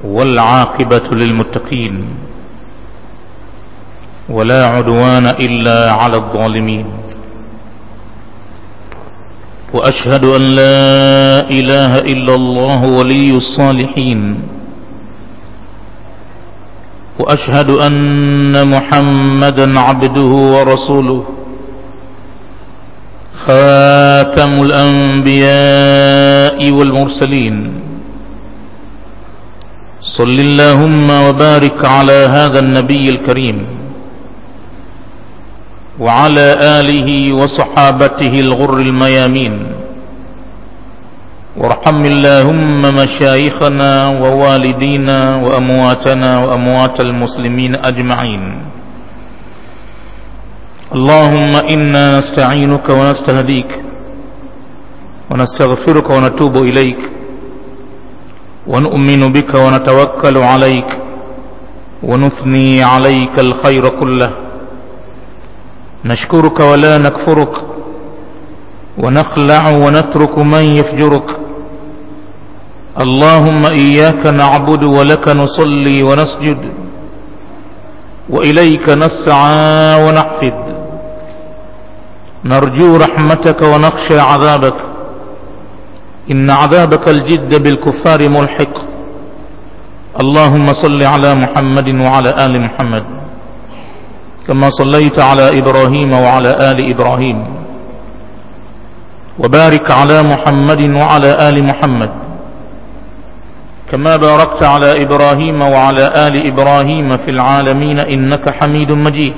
والعاقبة للمتقين ولا عدوان إلا على الظالمين وأشهد أن لا إله إلا الله ولي الصالحين وأشهد أن محمدا عبده ورسوله خاتم الأنبياء والمرسلين صل اللهم وبارك على هذا النبي الكريم وعلى آله وصحابته الغر الميامين وارحم اللهم مشايخنا ووالدينا وأمواتنا وأموات المسلمين أجمعين اللهم إنا نستعينك ونستهديك ونستغفرك ونتوب إليك ونؤمن بك ونتوكل عليك ونثني عليك الخير كله نشكرك ولا نكفرك ونخلع ونترك من يفجرك اللهم إياك نعبد ولك نصلي ونسجد وإليك نسعى ونحفد نرجو رحمتك ونخشى عذابك إن عذابك الجد بالكفار ملحق اللهم صل على محمد وعلى آل محمد كما صليت على إبراهيم وعلى آل إبراهيم وبارك على محمد وعلى آل محمد كما باركت على إبراهيم وعلى آل إبراهيم في العالمين إنك حميد مجيد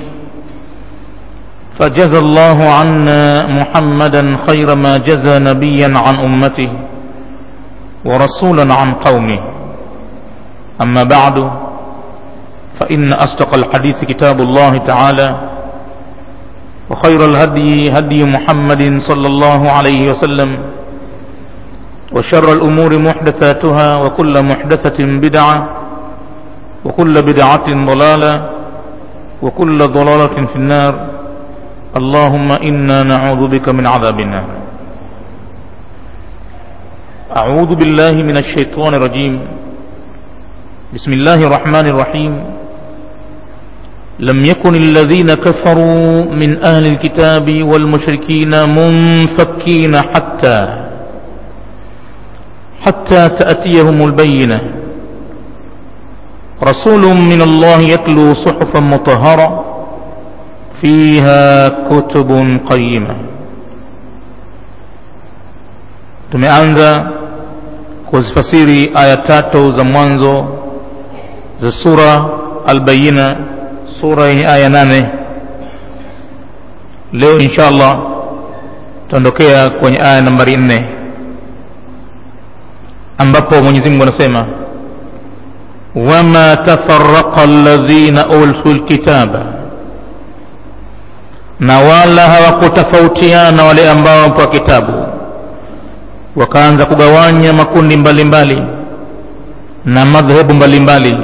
فجزى الله عنا محمدا خير ما جزى نبيا عن أمته ورسولا عن قومه أما بعد فإن أصدق الحديث كتاب الله تعالى وخير الهدي هدي محمد صلى الله عليه وسلم وشر الأمور محدثاتها وكل محدثة بدعة وكل بدعة ضلالة وكل ضلالة في النار اللهم إنا نعوذ بك من عذاب النار أعوذ بالله من الشيطان الرجيم بسم الله الرحمن الرحيم لم يكن الذين كفروا من أهل الكتاب والمشركين منفكين حتى حتى تأتيهم البينة رسول من الله يتلو صحفا مطهرة فيها كتب قيمة tumeanza kuzifasiri aya tatu za mwanzo za sura albayina sura yenye aya nane leo insha allah tutaondokea kwenye aya nambari nne ambapo mwenyezi mungu anasema wama tafaraqa alladhina ulfu lkitaba na wala hawakutofautiana wale ambao wamepewa kitabu wakaanza kugawanya makundi mbalimbali mbali, na madhehebu mbalimbali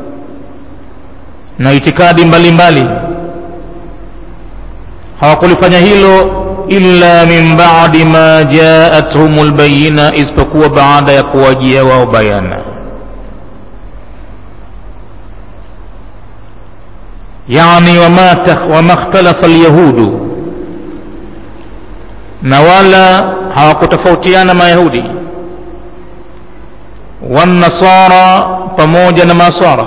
na itikadi mbalimbali hawakulifanya hilo illa min ba'di ma ja'atuhum albayina isipokuwa baada ya kuwajia wao bayana yani wama wama ikhtalafa alyahudu na wala hawakutofautiana mayahudi wanasara pamoja na masara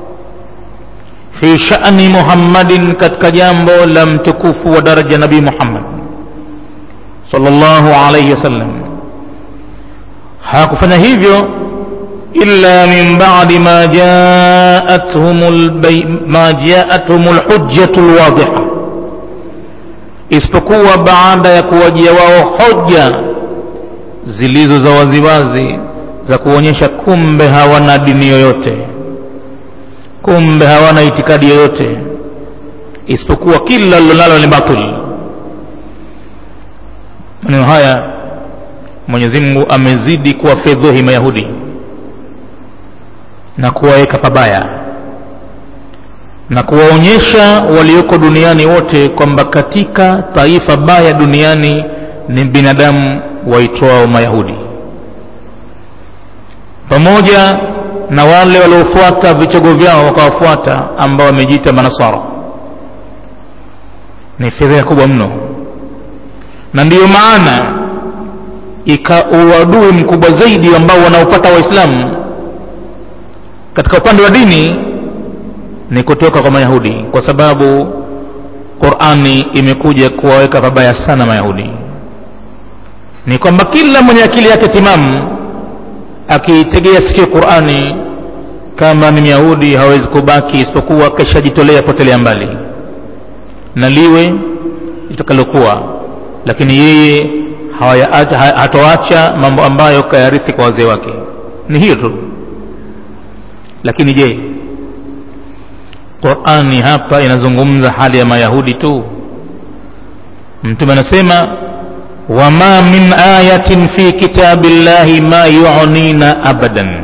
fi sha'ni muhammadin katika jambo la mtukufu wa daraja nabii muhammad sallallahu alayhi wasallam hawakufanya hivyo illa min ba'di ma ja'atuhum ma ja'atuhum alhujjatu alwadhiha isipokuwa baada ya kuwajia wao hoja zilizo za waziwazi za kuonyesha kumbe hawana dini yoyote kumbe hawana itikadi yoyote isipokuwa kila lilonalo ni batil maneno haya mwenyezi mungu amezidi kuwafedhehi mayahudi na kuwaweka pabaya na kuwaonyesha walioko duniani wote kwamba katika taifa baya duniani ni binadamu waitwao mayahudi pamoja na wale waliofuata vichogo vyao wakawafuata ambao wamejiita manasara ni fedheha kubwa mno na ndiyo maana ika uadui mkubwa zaidi ambao wanaopata waislamu katika upande wa dini ni kutoka kwa mayahudi kwa sababu qurani imekuja kuwaweka pabaya sana mayahudi ni kwamba kila mwenye akili yake timamu akiitegea sikio qurani kama ni myahudi hawezi kubaki isipokuwa kishajitolea potelea mbali na liwe litakalokuwa lakini yeye hatoacha mambo ambayo kayarithi kwa wazee wake ni hiyo tu lakini je qurani hapa inazungumza hali ya mayahudi tu mtume anasema wama min ayatin fi kitabi llahi ma yunina abadan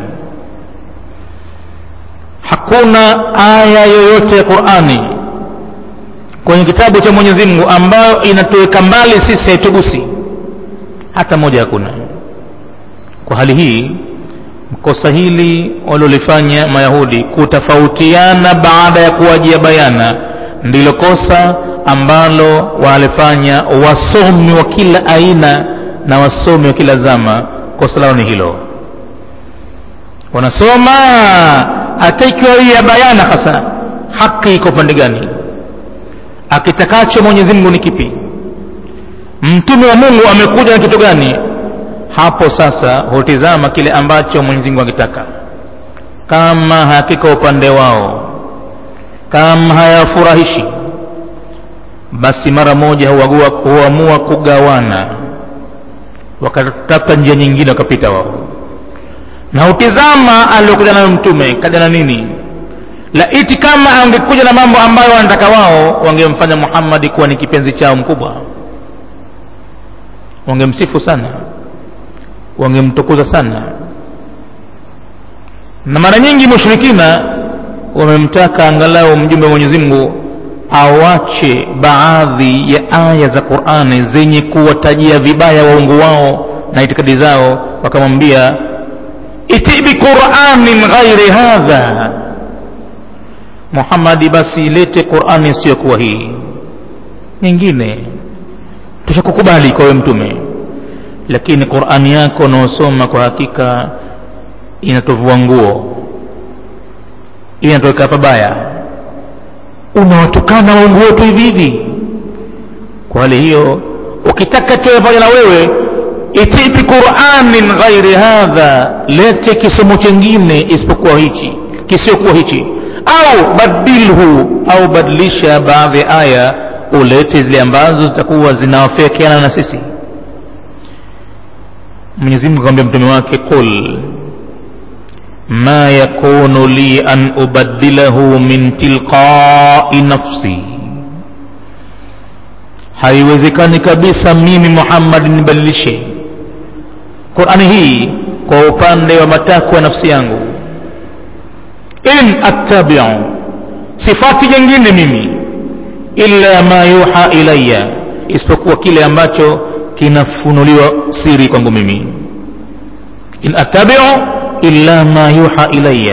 hakuna aya yoyote ya qurani kwenye kitabu cha mwenyezi mungu ambayo inatuweka mbali sisi haitugusi hata moja hakuna kwa hali hii kosa hili walilolifanya mayahudi kutofautiana baada ya kuwajia bayana ndilo kosa ambalo walifanya wasomi wa kila aina na wasomi wa kila zama kosa lao ni hilo wanasoma hata ikiwa hii ya bayana hasa haki iko pande gani akitakacho mwenyezi mungu ni kipi mtume wa mungu amekuja na kitu gani hapo sasa hutizama kile ambacho mwenyezi mungu akitaka kama hakika upande wao kama hayafurahishi basi mara moja huagua huamua kugawana wakatafuta njia nyingine wakapita wao na utizama aliokuja nayo mtume kaja na nini laiti kama angekuja na mambo ambayo wanataka wao wangemfanya muhammadi kuwa ni kipenzi chao mkubwa wangemsifu sana wangemtukuza sana na mara nyingi mushrikina wamemtaka angalau mjumbe wa mwenyezi mungu awache baadhi ya aya za qurani zenye kuwatajia vibaya waungu wao na itikadi zao wakamwambia iti biquranin ghairi hadha muhammadi basi ilete qurani isiyokuwa hii nyingine tushakukubali kwa we mtume lakini qurani yako unaosoma kwa hakika inatovua nguo inatoweka pabaya unawatukana waungu wetu hivi hivi kwa hali hiyo ukitaka tuwe pamoja na wewe ititi quranin ghairi hadha lete kisomo chengine isipokuwa hichi kisiokuwa hichi au badilhu au badilisha baadhi ya aya ulete zile ambazo zitakuwa zinawafikiana na sisi mwenyezi mungu akamwambia mtume wake qul ma yakunu li an ubaddilahu min tilqai nafsi haiwezekani kabisa mimi muhammad nibadilishe qurani hii kwa upande wa matakwa ya nafsi yangu in attabiu sifati jengine mimi illa ma yuha ilaya isipokuwa kile ambacho kinafunuliwa siri kwangu mimi in attabiu illa ma yuha ilaya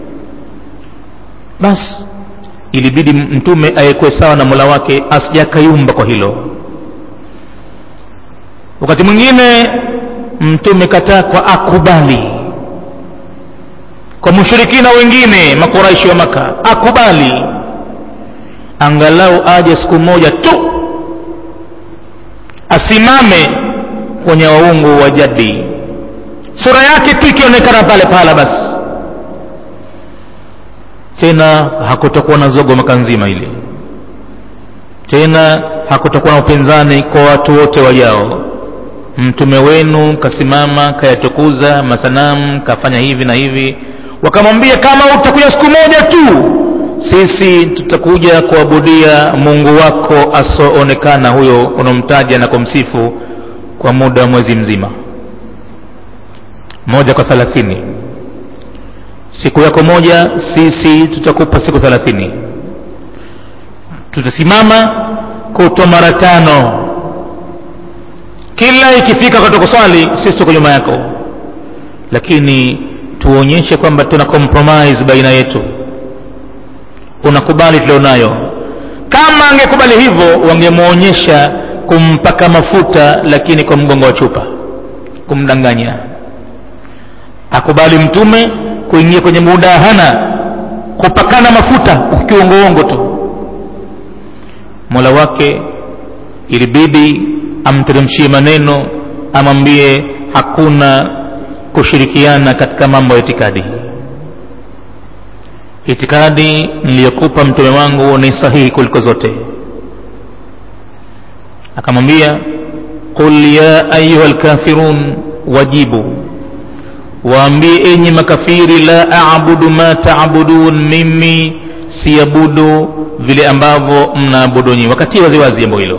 basi ilibidi mtume ayekuwe sawa na mola wake asijakayumba kwa hilo wakati mwingine mtume katakwa akubali kwa mushirikina wengine makuraishi wa maka akubali angalau aje siku moja tu asimame kwenye waungu wa jadi sura yake tu ikionekana pale pala basi tena hakutakuwa na zogo maka nzima ile tena hakutakuwa na upinzani kwa watu wote wajao mtume wenu kasimama kayatukuza masanamu kafanya hivi na hivi wakamwambia kama utakuja siku moja tu sisi tutakuja kuabudia mungu wako asoonekana huyo unaomtaja na kumsifu kwa muda wa mwezi mzima moja kwa thalathini siku yako moja sisi tutakupa siku thalathini tutasimama kutwa mara tano kila ikifika wakati kuswali sisi tuko nyuma yako lakini tuonyeshe kwamba tuna compromise baina yetu unakubali tulionayo kama angekubali hivyo wangemwonyesha kumpaka mafuta lakini kwa mgongo wa chupa kumdanganya akubali mtume kuingia kwenye mudahana kupakana mafuta ukiuongoongo tu mola wake ilibidi amteremshie maneno amwambie hakuna kushirikiana katika mambo ya itikadi itikadi niliyokupa mtume wangu ni sahihi kuliko zote akamwambia qul ya ayuha lkafirun wajibu waambie enyi makafiri la abudu ma taabudun mimi siabudu vile ambavyo mnaabudu nyi wakati waziwazi jambo hilo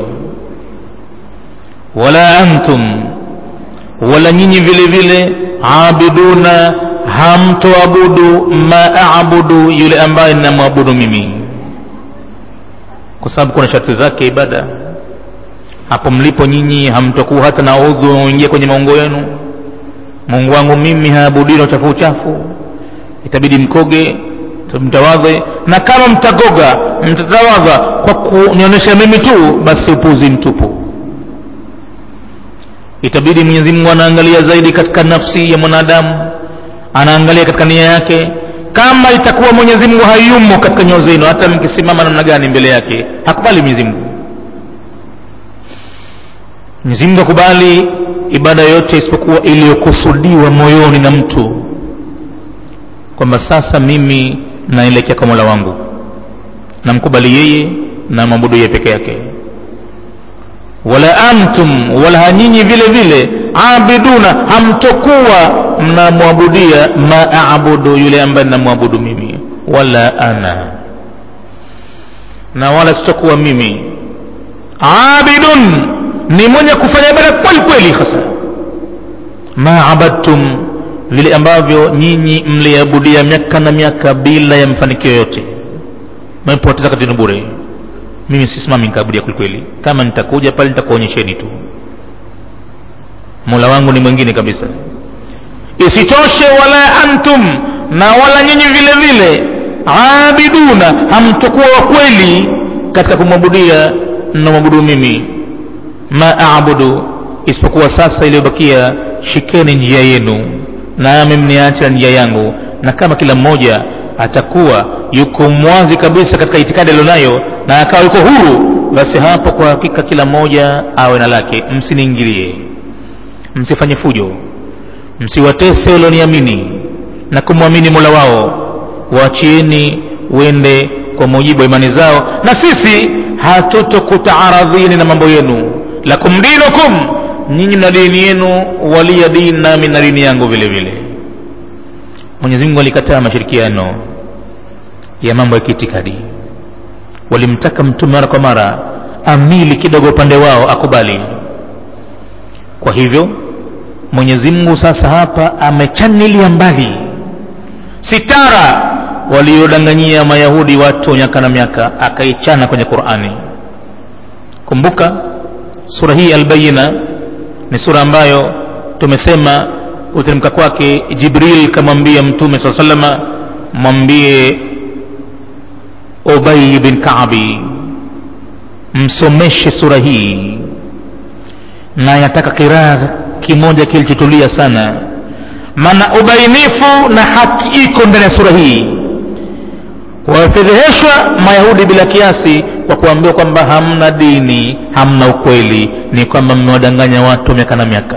wala antum wala nyinyi vile vile abiduna hamtoabudu ma abudu yule ambaye ninamwabudu mimi kwa sababu kuna sharti zake ibada hapo mlipo nyinyi hamtokuwa hata na udhu unaoingia kwenye maungo yenu mungu wangu mimi haabudini uchafu uchafu itabidi mkoge mtawadhe na kama mtagoga mtatawadha kwa kunionyesha mimi tu basi upuzi mtupu itabidi mwenyezi mungu anaangalia zaidi katika nafsi ya mwanadamu anaangalia katika nia yake kama itakuwa mwenyezi mungu hayumo katika nyoo zenu hata mkisimama namna gani mbele yake hakubali mwenyezi mungu mwenyezi mungu akubali ibada yote isipokuwa iliyokusudiwa moyoni na mtu kwamba sasa mimi naelekea kwa mola wangu namkubali yeye na mwabudu yeye peke yake wala antum wala hanyinyi vile vile abiduna hamtokuwa mnamwabudia ma abudu yule ambaye namwabudu mimi wala ana na wala sitokuwa mimi abidun ni mwenye kufanya ibada kweli kweli hasa ma abadtum vile ambavyo nyinyi mliabudia miaka na miaka bila ya mafanikio yote mmepoteza katini bure mimi sisimami nikaabudia kwelikweli kama nitakuja pale nitakuonyesheni tu mola wangu ni mwingine kabisa isitoshe wala antum na wala nyinyi vile vile abiduna hamtokuwa wa kweli katika kumwabudia namwabudu mimi ma abudu isipokuwa sasa iliyobakia shikeni njia yenu nami mniacha njia yangu na kama kila mmoja atakuwa yuko mwazi kabisa katika itikadi alionayo na akawa yuko huru basi hapo kwa hakika kila mmoja awe na lake msiniingilie msifanye fujo msiwatese walioniamini na kumwamini mola wao waachieni wende kwa mujibu wa imani zao na sisi hatutokutaaradhini na mambo yenu lakum dinukum nyinyi mna dini yenu waliya dini nami na dini yangu vile vile mwenyezi mungu alikataa mashirikiano ya mambo ya kiitikadi walimtaka mtume mara kwa mara amili kidogo upande wao akubali kwa hivyo mwenyezi mungu sasa hapa amechanilia mbali sitara waliodanganyia mayahudi watu miaka na miaka akaichana kwenye qurani kumbuka sura hii albayina ni sura ambayo tumesema kuteremka kwake jibril kamwambia mtume saa salama mwambie ubay bin kaabi msomeshe sura hii na yataka kiraa kimoja kilichotulia sana maana ubainifu na haki iko ndani ya sura hii wamefedheheshwa mayahudi bila kiasi kwa kuambiwa kwamba hamna dini hamna ukweli ni kwamba mmewadanganya watu miaka na miaka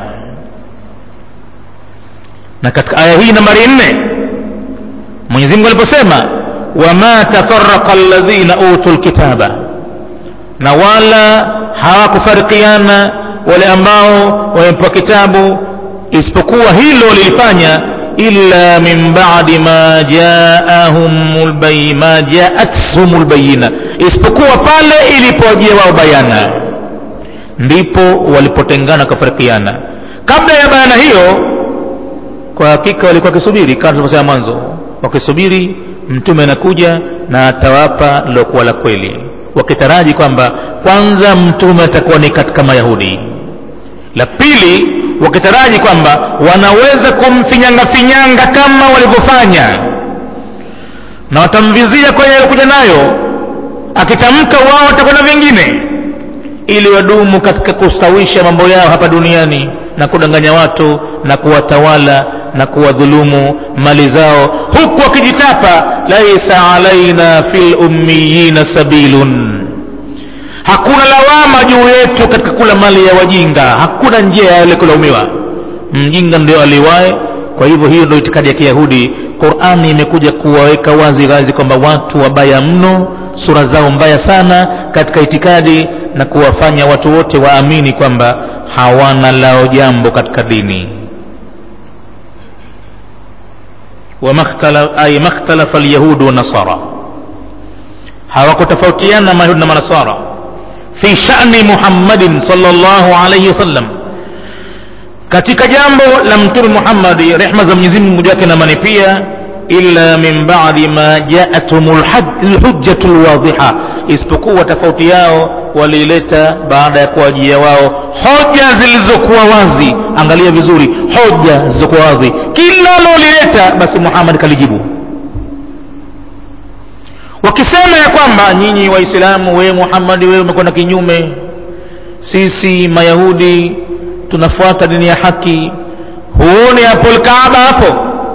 na katika aya hii nambari nne mwenyezi mungu aliposema wama tafaraqa alladhina utu lkitaba na wala hawakufarikiana wale ambao wamepewa kitabu isipokuwa hilo lilifanya illa min badi ma jaahum ma jaathum lbayina isipokuwa pale ilipowajia wao bayana ndipo walipotengana wakafarikiana kabla ya bayana hiyo kwa hakika walikuwa wakisubiri kama tulivyosema mwanzo wakisubiri mtume anakuja na atawapa lilokuwa la kweli wakitaraji kwamba kwanza mtume atakuwa ni katika mayahudi la pili wakitaraji kwamba wanaweza kumfinyangafinyanga kama walivyofanya na watamvizia kwenye alikuja nayo akitamka wao watakwenda vingine ili wadumu katika kustawisha mambo yao hapa duniani na kudanganya watu na kuwatawala na kuwadhulumu mali zao huku wakijitapa laisa alaina fi lummiyina sabilun hakuna lawama juu yetu katika kula mali ya wajinga hakuna njia ya yale kulaumiwa mjinga ndio aliwae kwa hivyo hiyo ndio itikadi ya kiyahudi qurani imekuja kuwaweka wazi wazi kwamba watu wabaya mno sura zao mbaya sana katika itikadi na kuwafanya watu wote waamini kwamba hawana lao jambo katika dini ay makhtalafa alyahudu wanasara hawakutofautiana mayahudi na manasara fi shani muhammadin salllahu alaihi wasallam katika jambo la mtume muhammadi rehma za mwenyezi mungu juu yake na amani pia illa min badi ma jaathum lhujjatu lwadhiha isipokuwa tofauti yao waliileta baada ya kuwajia wao hoja zilizokuwa wazi angalia vizuri hoja zilizokuwa wazi kila lolileta basi muhammad kalijibu wakisema ya kwamba nyinyi waislamu wewe muhammadi wewe umekwenda kinyume sisi mayahudi tunafuata dini ya haki huone hapo lkaaba hapo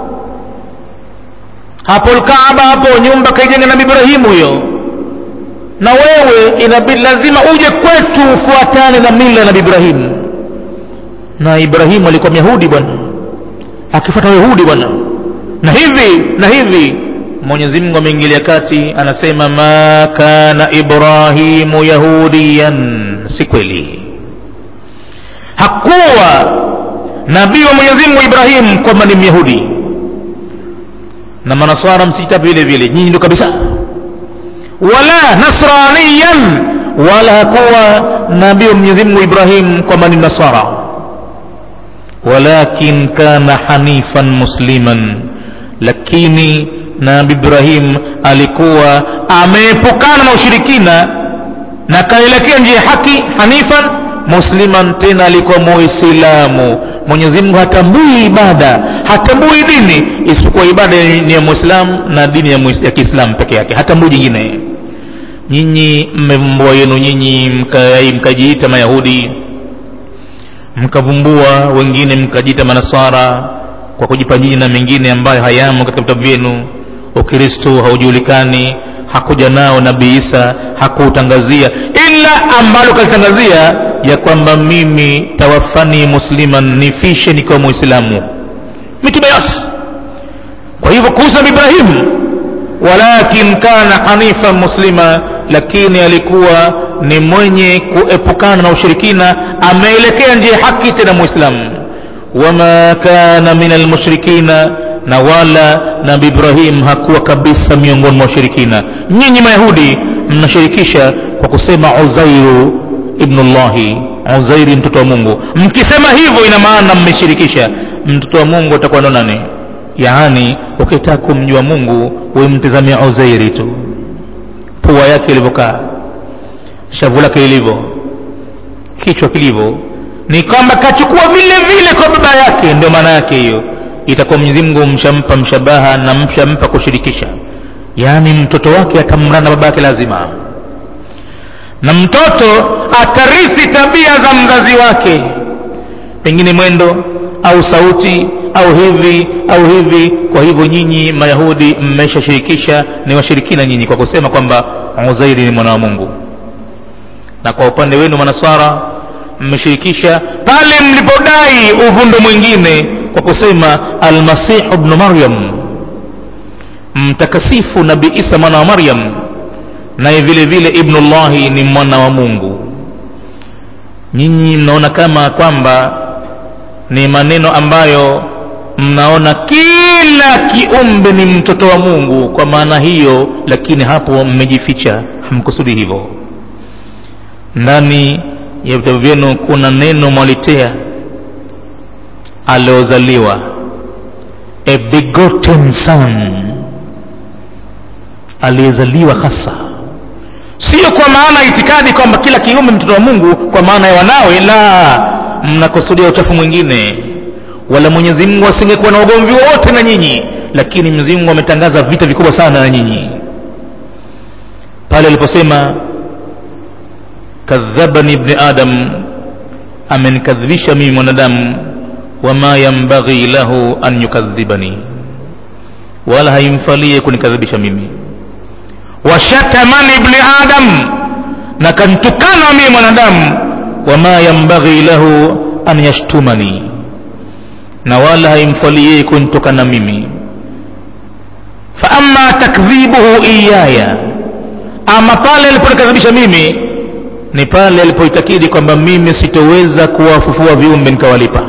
hapo lkaaba hapo nyumba kaijenga nabi ibrahimu hiyo na wewe inabidi lazima uje kwetu ufuatane na mila ya nabi ibrahimu na ibrahimu alikuwa myahudi bwana akifuata wayahudi bwana na hivi na hivi mwenyezi mungu ameingilia kati anasema ma kana ibrahimu yahudiyan si kweli hakuwa nabii wa mwenyezi mungu ibrahim kwamba ni myahudi na manaswara msita vile vile nyinyi ndo kabisa wala nasraniyan wala hakuwa nabii wa mwenyezi mungu ibrahim kwamba ni nasara walakin kana hanifan musliman lakini nabi ibrahim alikuwa ameepukana na ushirikina na kaelekea njia ya haki hanifan musliman tena alikuwa muislamu mwenyezi mungu hatambui ibada hatambui dini isipokuwa ibada ni ya muislamu na dini ya, ya kiislamu peke yake hatambui jingine nyinyi mmevumbua yenu nyinyi mkajiita mka mayahudi mkavumbua wengine mkajiita manasara kwa kujipa jina mengine ambayo hayamo katika vitabu vyenu ukristo haujulikani hakuja nao nabii isa hakuutangazia ila ambalo kalitangazia ya kwamba mimi tawafani musliman nifishe nikiwa muislamu mitume yote kwa hivyo kuhusu nabi ibrahim walakin kana hanifan muslima lakini alikuwa ni mwenye kuepukana na ushirikina ameelekea njia haki tena muislamu wama kana min almushrikina na wala nabi ibrahim hakuwa kabisa miongoni mwa washirikina nyinyi mayahudi mnashirikisha kwa kusema uzairu ibnullahi uzairi mtoto wa mungu mkisema hivyo ina maana mmeshirikisha mtoto wa mungu atakuwa ndo nani yaani ukitaka kumjua mungu wemtizamia uzairi tu pua yake ilivyokaa shavu lake lilivyo kichwa kilivyo ni kwamba kachukua vile vile kwa baba yake ndio maana yake hiyo itakuwa mwenyezi mungu mshampa mshabaha na mshampa kushirikisha yaani mtoto wake atamrana baba yake lazima na mtoto atarithi tabia za mzazi wake pengine mwendo au sauti au hivi au hivi kwa hivyo nyinyi mayahudi mmeshashirikisha ni washirikina nyinyi kwa kusema kwamba uzairi ni mwana wa mungu na kwa upande wenu manaswara mmeshirikisha pale mlipodai uvundo mwingine kwa kusema almasihu bnu maryam mtakasifu nabi isa mwana wa maryam naye vile vile ibnullahi ni mwana wa mungu nyinyi mnaona kama kwamba ni maneno ambayo mnaona kila kiumbe ni mtoto wa mungu kwa maana hiyo lakini hapo mmejificha hamkusudi hivyo ndani ya vitabu vyenu kuna neno mwalitea aliozaliwa a begotten son aliyezaliwa hasa sio kwa maana itikadi kwamba kila kiumbe mtoto wa mungu kwa maana ya wanawe la mnakusudia uchafu mwingine wala mwenyezi mungu asingekuwa na ugomvi wowote na nyinyi lakini mwenyezi mungu ametangaza vita vikubwa sana na nyinyi pale aliposema kadhabani ibni adam amenikadhibisha mimi mwanadamu wama yambaghi lahu an yukadhibani wala haimfalie kunikadhibisha mimi washatamani ibni adam na kantukana mimi mwanadamu wama yambaghi lahu an yashtumani na wala haimfali yeye kunitokana mimi faama takdhibuhu iyaya ama pale aliponikadhibisha mimi ni pale alipoitakidi kwamba mimi sitoweza kuwafufua viumbe nikawalipa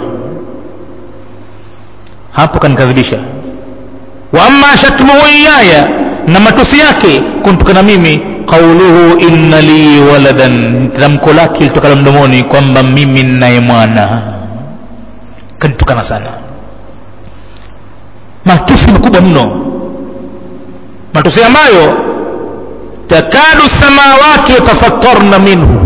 hapo kanikadhibisha wa ama shatmuhu iyaya na matusi yake kuntukana mimi qauluhu inna li waladan tamko lake litokana mdomoni kwamba mimi ninaye mwana kanitukana sana matusi makubwa mno matusi ambayo takadu samawati yatafattarna minhu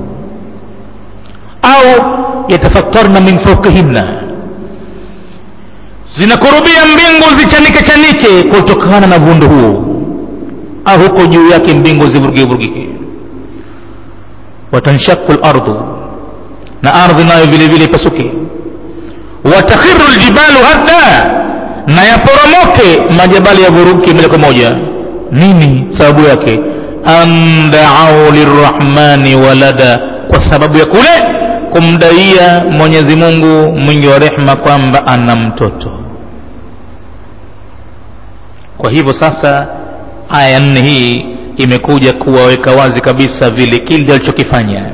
au yatafattarna min fauqihinna zinakurubia mbingu zichanike chanike kutokana na vundo huo au huko juu yake mbingu zivurugike vurugike watanshaku lardu na ardhi nayo vile vile ipasuke watakhiru ljibalu hadda na yaporomoke majabali yavuruke moja kwa moja nini sababu yake andaau lirrahmani walada kwa sababu ya kule kumdaia mwenyezi mungu mwingi wa rehma kwamba ana mtoto kwa hivyo sasa aya ya nne hii imekuja kuwaweka wazi kabisa vile kile alichokifanya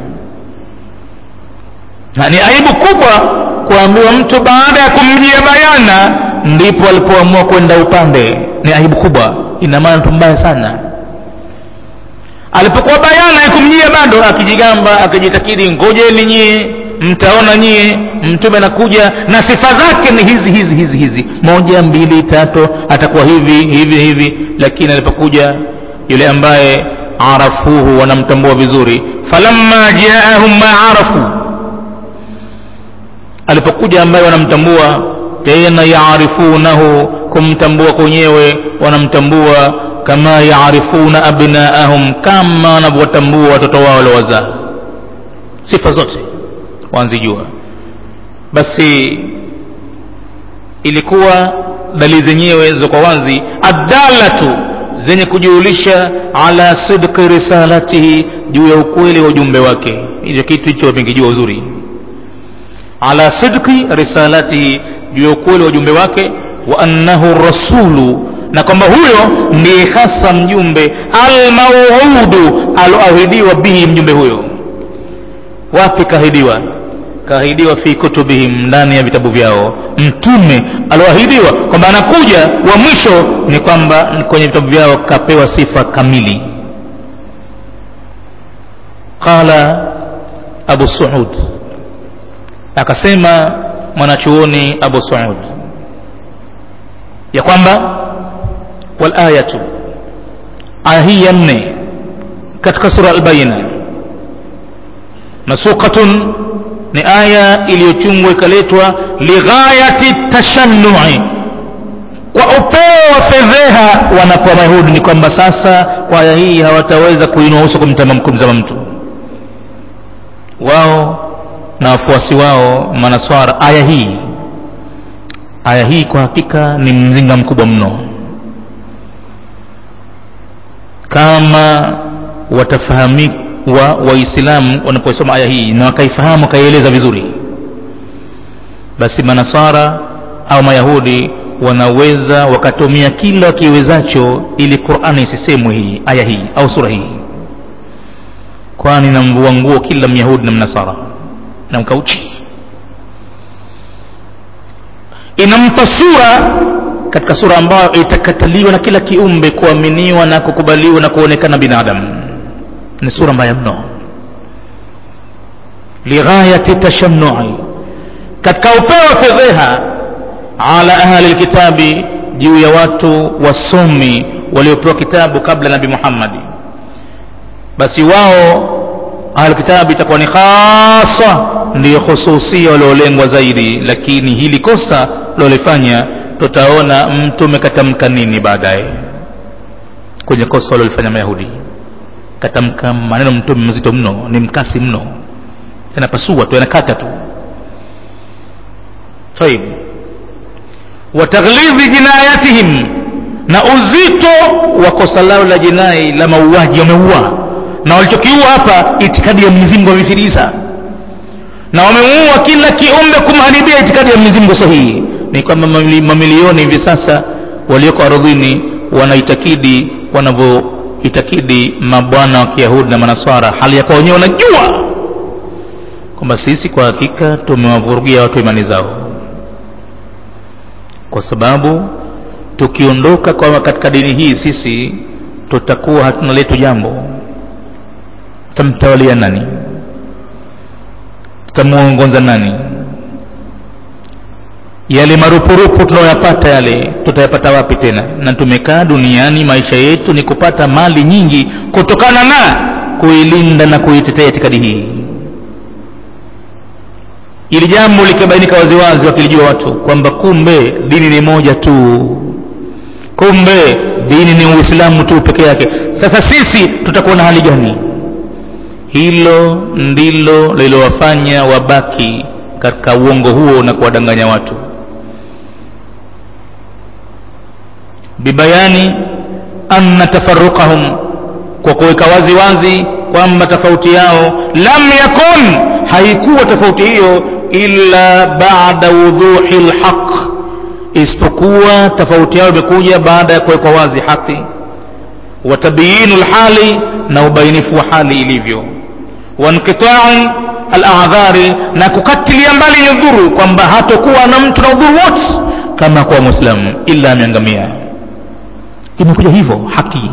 na ni aibu kubwa kuambiwa mtu baada ya kumjia bayana ndipo alipoamua kwenda upande ni aibu kubwa ina maana mtu mbaya sana alipokuwa bayana ya kumjia bado akijigamba akijitakidi ngojeni nyie mtaona nyie mtume anakuja na sifa zake ni hizi hizi hizi hizi moja mbili tatu atakuwa hivi hivi hivi lakini alipokuja yule ambaye arafuhu wanamtambua vizuri falamma jaahum ma arafu alipokuja ambaye wanamtambua tena yaarifunahu kumtambua kwenyewe wanamtambua kama yaarifuna abnaahum kama wanavyotambua watoto wao waliowazaa sifa zote wanzijua basi ilikuwa dalili zenyewe za kwa wazi adalatu zenye kujulisha ala sidqi risalatihi juu ya ukweli wa ujumbe wake hicho kitu hicho wamekijua uzuri ala sidqi risalatihi juu ya ukweli wa ujumbe wake wa annahu rasulu na kwamba huyo ndiye hasa mjumbe almauudu aloahidiwa bihi mjumbe huyo wapi kahidiwa kahidiwa fi kutubihim ndani ya vitabu vyao mtume aloahidiwa kwamba anakuja wa mwisho ni kwamba kwenye vitabu vyao kapewa sifa kamili qala abu suud akasema mwanachuoni abu suud ya kwamba walayatu aya hii ya nne katika sura albaina masukatun ni aya iliyochungwa ikaletwa lighayati tashannui kwa upeo wa fedheha wanakuwa mayahudi ni kwamba sasa kwa aya hii hawataweza kuinua uso kumtama kumzama mtu wao na wafuasi wao manaswara aya hii aya hii kwa hakika ni mzinga mkubwa mno kama watafahamikwa waislamu wanaposoma aya hii na wakaifahamu wakaieleza vizuri basi manasara au mayahudi wanaweza wakatumia kila wakiwezacho ili qurani isisemwe hii aya hii au sura hii kwani namvua nguo kila myahudi na mnasara na mkauchi inampa sura katika sura ambayo itakataliwa na kila kiumbe kuaminiwa na kukubaliwa na kuonekana binadamu ni sura mbaya mno lighayati tashanui katika upeo wa fedheha ala ahli lkitabi juu ya watu wasomi waliopewa kitabu kabla nabi muhammadi basi wao ahlulkitabi itakuwa ni khasa ndiyo khususia waliolengwa zaidi lakini hili kosa lolifanya tutaona mtume katamka nini baadaye kwenye kosa walolifanya mayahudi katamka maneno mtume mazito mno ni mkasi mno yanapasua tu yanakata tu taib wa taghlidhi jinayatihim na uzito wa kosa lao la jinai la mauaji wameua na walichokiua hapa itikadi ya Mwenyezi Mungu wamefirisa na wameua kila kiumbe kumharibia itikadi ya Mwenyezi Mungu sahihi ni kwamba mamilioni hivi sasa walioko ardhini wanaitakidi wanavyoitakidi mabwana wa Kiyahudi na Manaswara hali ya kwa wenyewe wanajua kwamba sisi kwa hakika tumewavurugia watu imani zao kwa sababu tukiondoka kwa katika dini hii sisi tutakuwa hatuna letu jambo tutamtawalia nani tutamuongoza nani yale marupurupu tunayoyapata yale tutayapata wapi tena na tumekaa duniani maisha yetu ni kupata mali nyingi kutokana na kuilinda na kuitetea itikadi hii ili jambo likabainika waziwazi wakilijua watu kwamba kumbe dini ni moja tu kumbe dini ni uislamu tu peke yake sasa sisi tutakuwa na hali gani hilo ndilo lilowafanya wabaki katika uongo huo na kuwadanganya watu bibayani anna tafarruqahum kwa kuweka wazi wazi kwamba tofauti yao lam yakun haikuwa tofauti hiyo illa baada wudhuhi lhaq isipokuwa tofauti yao imekuja baada ya kuwekwa wazi haki wa tabyinu lhali na ubainifu wa hali ilivyo wanqitai aladhari na kukatilia mbali nyudhuru kwamba hatokuwa na mtu na udhuru wote kama kuwa mwislamu illa ameangamia imekuja hivyo haki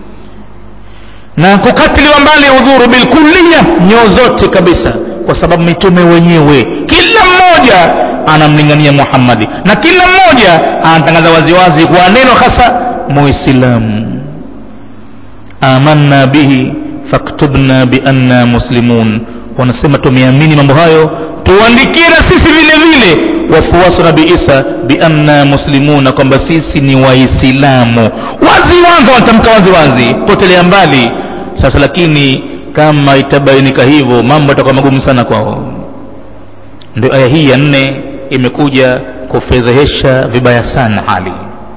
na kukatiliwa mbali udhuru bilkulliya nyoo zote kabisa kwa sababu mitume wenyewe kila mmoja anamlingania muhammadi na kila mmoja anatangaza waziwazi kwa neno hasa muislamu amanna bihi faktubna bianna muslimun wanasema tumeamini mambo hayo tuandikie na sisi vile vile wafuasi nabi isa bianna muslimuna kwamba sisi ni waislamu waziwazi wanatamka waziwazi potelea mbali sasa lakini kama itabainika hivyo mambo yatakuwa magumu sana kwao ndio aya hii ya nne imekuja kufedhehesha vibaya sana hali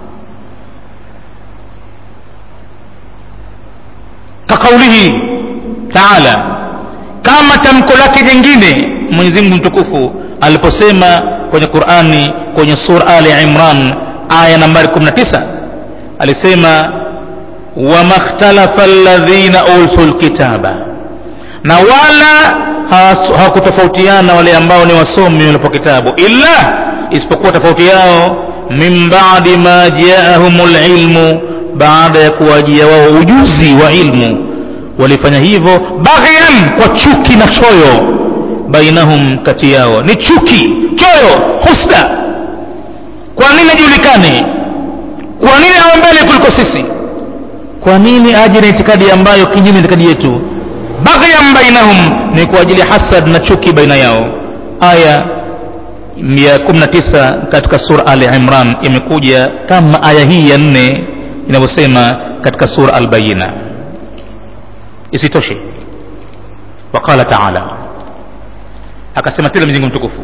kakaulihi taala kama tamko lake jingine mwenyezi mungu mtukufu aliposema kwenye qurani kwenye sura ali imran aya nambari 19 alisema wama ikhtalafa alladhina utu lkitaba na wala hawakutofautiana wale ambao ni wasomi walipo kitabu illa isipokuwa tofauti yao min badi ma jaahum lilmu baada ya kuwajia wao ujuzi wa ilmu walifanya hivyo baghyan kwa chuki na choyo bainahum kati yao ni chuki choyo husda kwa nini ajulikane kwa nini awe mbele kuliko sisi kwa nini aje na itikadi ambayo kinyume itikadi yetu baghyan bainahum ni kwa ajili ya hasad na chuki baina yao aya ya 19 katika sura ali imran imekuja kama aya hii ya nne inavyosema katika sura albayina isitoshe waqala taala akasema tena mzingu mtukufu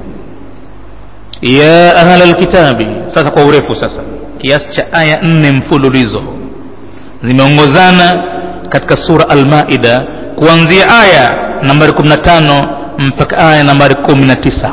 ya ahla lkitabi sasa kwa urefu sasa kiasi cha aya nne mfululizo zimeongozana katika sura almaida kuanzia aya nambari 15 mpaka aya nambari 19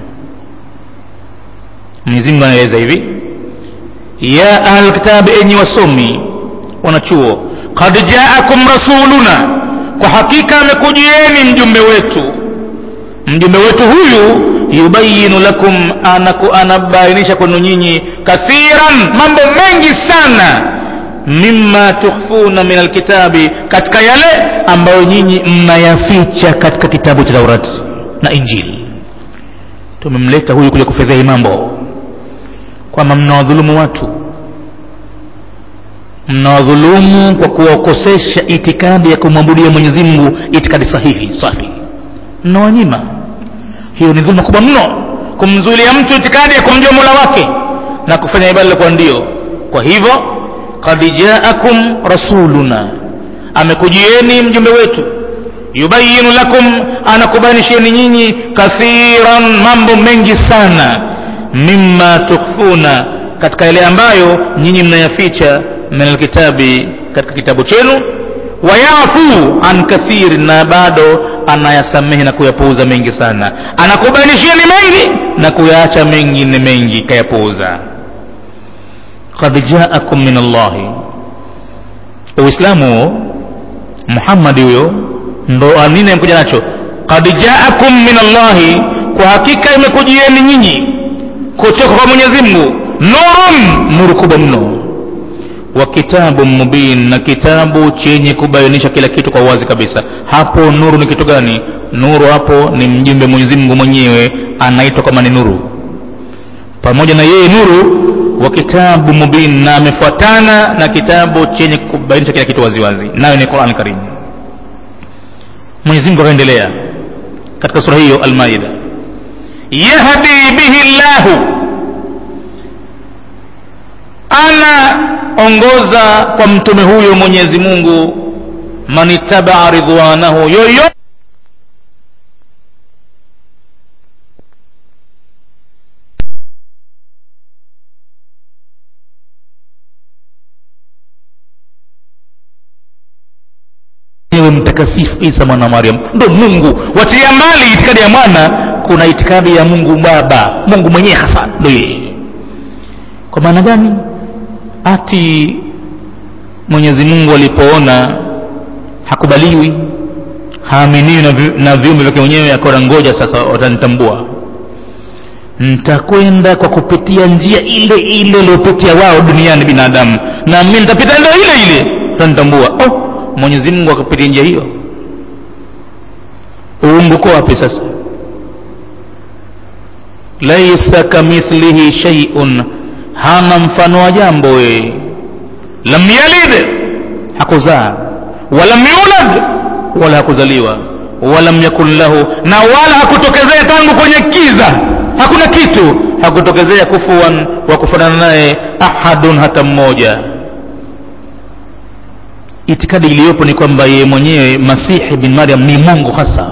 mwenyezi mungu anaeleza hivi ya ahla lkitabi enyi wasomi wanachuo qad jaakum rasuluna kwa hakika amekujieni mjumbe wetu mjumbe wetu huyu yubayinu lakum anaku anabainisha kwenu nyinyi kathiran mambo mengi sana mima tukhfuna min alkitabi katika yale ambayo nyinyi mnayaficha katika kitabu cha taurati na injili tumemleta huyu kuja kufedhehi mambo kwamba mnawadhulumu watu mnawadhulumu kwa kuwakosesha itikadi ya kumwabudia mwenyezi mungu itikadi sahihi safi mnawanyima hiyo ni dhuluma kubwa mno kumzuilia mtu itikadi ya kumjua mola wake na kufanya ibada kwa ndio kwa hivyo kad jaakum rasuluna amekujieni mjumbe wetu yubayinu lakum anakubainishieni nyinyi kathiran mambo mengi sana mima tukhfuna katika yale ambayo nyinyi mnayaficha min alkitabi katika kitabu chenu wayafu an kathiri na bado anayasamehe na kuyapuuza mengi sana anakubainishieni mengi na kuyaacha mengine mengi kayapuuza qad jaakum min allahi uislamu muhammadi huyo ndo nini amekuja nacho qad jaakum min allahi kwa hakika imekujieni nyinyi kutoka kwa mwenyezi mungu nurun nuru kubwa mno wa kitabu mubin na kitabu chenye kubainisha kila kitu kwa uwazi kabisa hapo nuru ni kitu gani nuru hapo ni mjumbe mwenyezi mungu mwenyewe anaitwa kama ni nuru pamoja na yeye nuru wa kitabu mubin na amefuatana na kitabu chenye kubainisha kila kitu waziwazi nayo ni quran karim mwenyezi mungu akaendelea katika sura hiyo almaida yahdi bihi llahu anaongoza kwa mtume huyo mwenyezi mungu man ittabaa ridwanahu yoyote ewe mtakasifu isa mwana wa maryam ndo mungu watilia mbali itikadi ya mwana kuna itikadi ya mungu baba mungu mwenyewe hasa ndo yeye kwa maana gani ati mwenyezi mungu alipoona hakubaliwi haaminiwi na, vi, na viumbe vyake mwenyewe akona ngoja sasa watanitambua ntakwenda kwa kupitia njia ile ile iliopitia wao duniani binadamu na mi nitapita ndio ile ile utanitambua oh, mwenyezi mungu akapitia njia hiyo uungu uko wapi sasa laisa kamithlihi shaiun hana mfano wa jambo yeye lam yalid hakuzaa walam yulad wala hakuzaliwa walam yakun lahu na wala hakutokezea tangu kwenye kiza hakuna kitu hakutokezea kufuan wa kufanana naye ahadun hata mmoja itikadi iliyopo ni kwamba yeye mwenyewe masihi bin maryam ni mungu hasa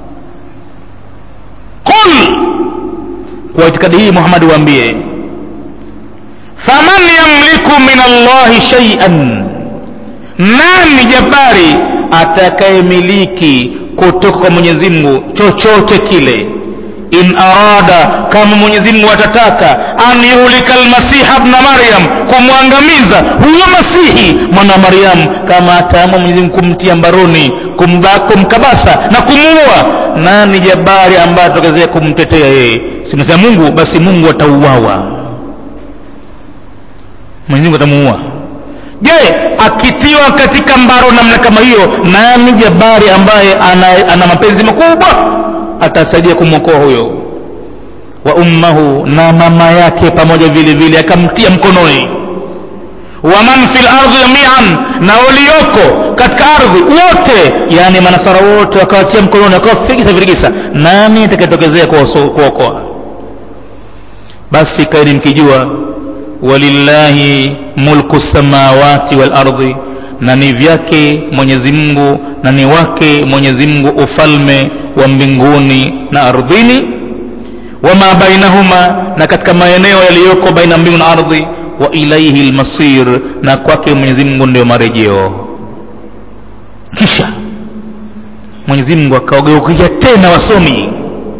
qul kwa itikadi hii muhammadi waambie faman yamliku min allahi shaian nani jabari atakayemiliki kutoka kwa mwenyezi mungu chochote kile in arada kama mwenyezi mungu atataka an yuhlika lmasiha bna maryam kumwangamiza huyo masihi mwana wa maryam kama ataamua mwenyezi mungu kumtia mbaroni kumba, kumkabasa na kumuua nani jabari ambaye atokezea kumtetea yeye simesema mungu basi mungu atauawa mwenyezi mungu atamuua je akitiwa katika mbaro namna kama hiyo nani jabari ambaye ana, ana mapenzi makubwa atasaidia kumwokoa huyo wa ummahu na mama yake pamoja vile vile akamtia mkononi wa man fil ardhi jamian na walioko katika ardhi wote yani manasara wote wakawatia mkononi wakawafikisa virigisa nani atakayetokezea kuokoa basi kaini mkijua walillahi mulku samawati wal ardi na ni vyake mwenyezi mungu na ni wake mwenyezi mungu ufalme wa mbinguni na ardhini wama bainahuma na katika maeneo yaliyoko baina mbingu na ardhi wa ilaihi lmasir na kwake mwenyezi mungu ndio marejeo kisha mwenyezi mungu akawageukia tena wasomi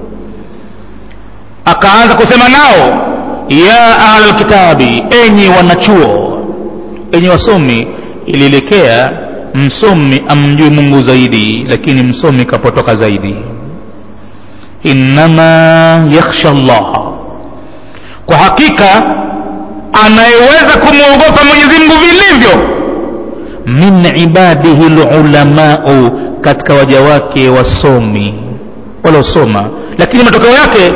akaanza kusema nao ya ahla lkitabi enyi wanachuo enyi wasomi ilielekea msomi amjue mungu zaidi lakini msomi kapotoka zaidi innama yakhsha llaha kwa hakika anayeweza kumwogopa mwenyezi mungu vilivyo min ibadihi lulamau katika waja wake wasomi waliosoma lakini matokeo yake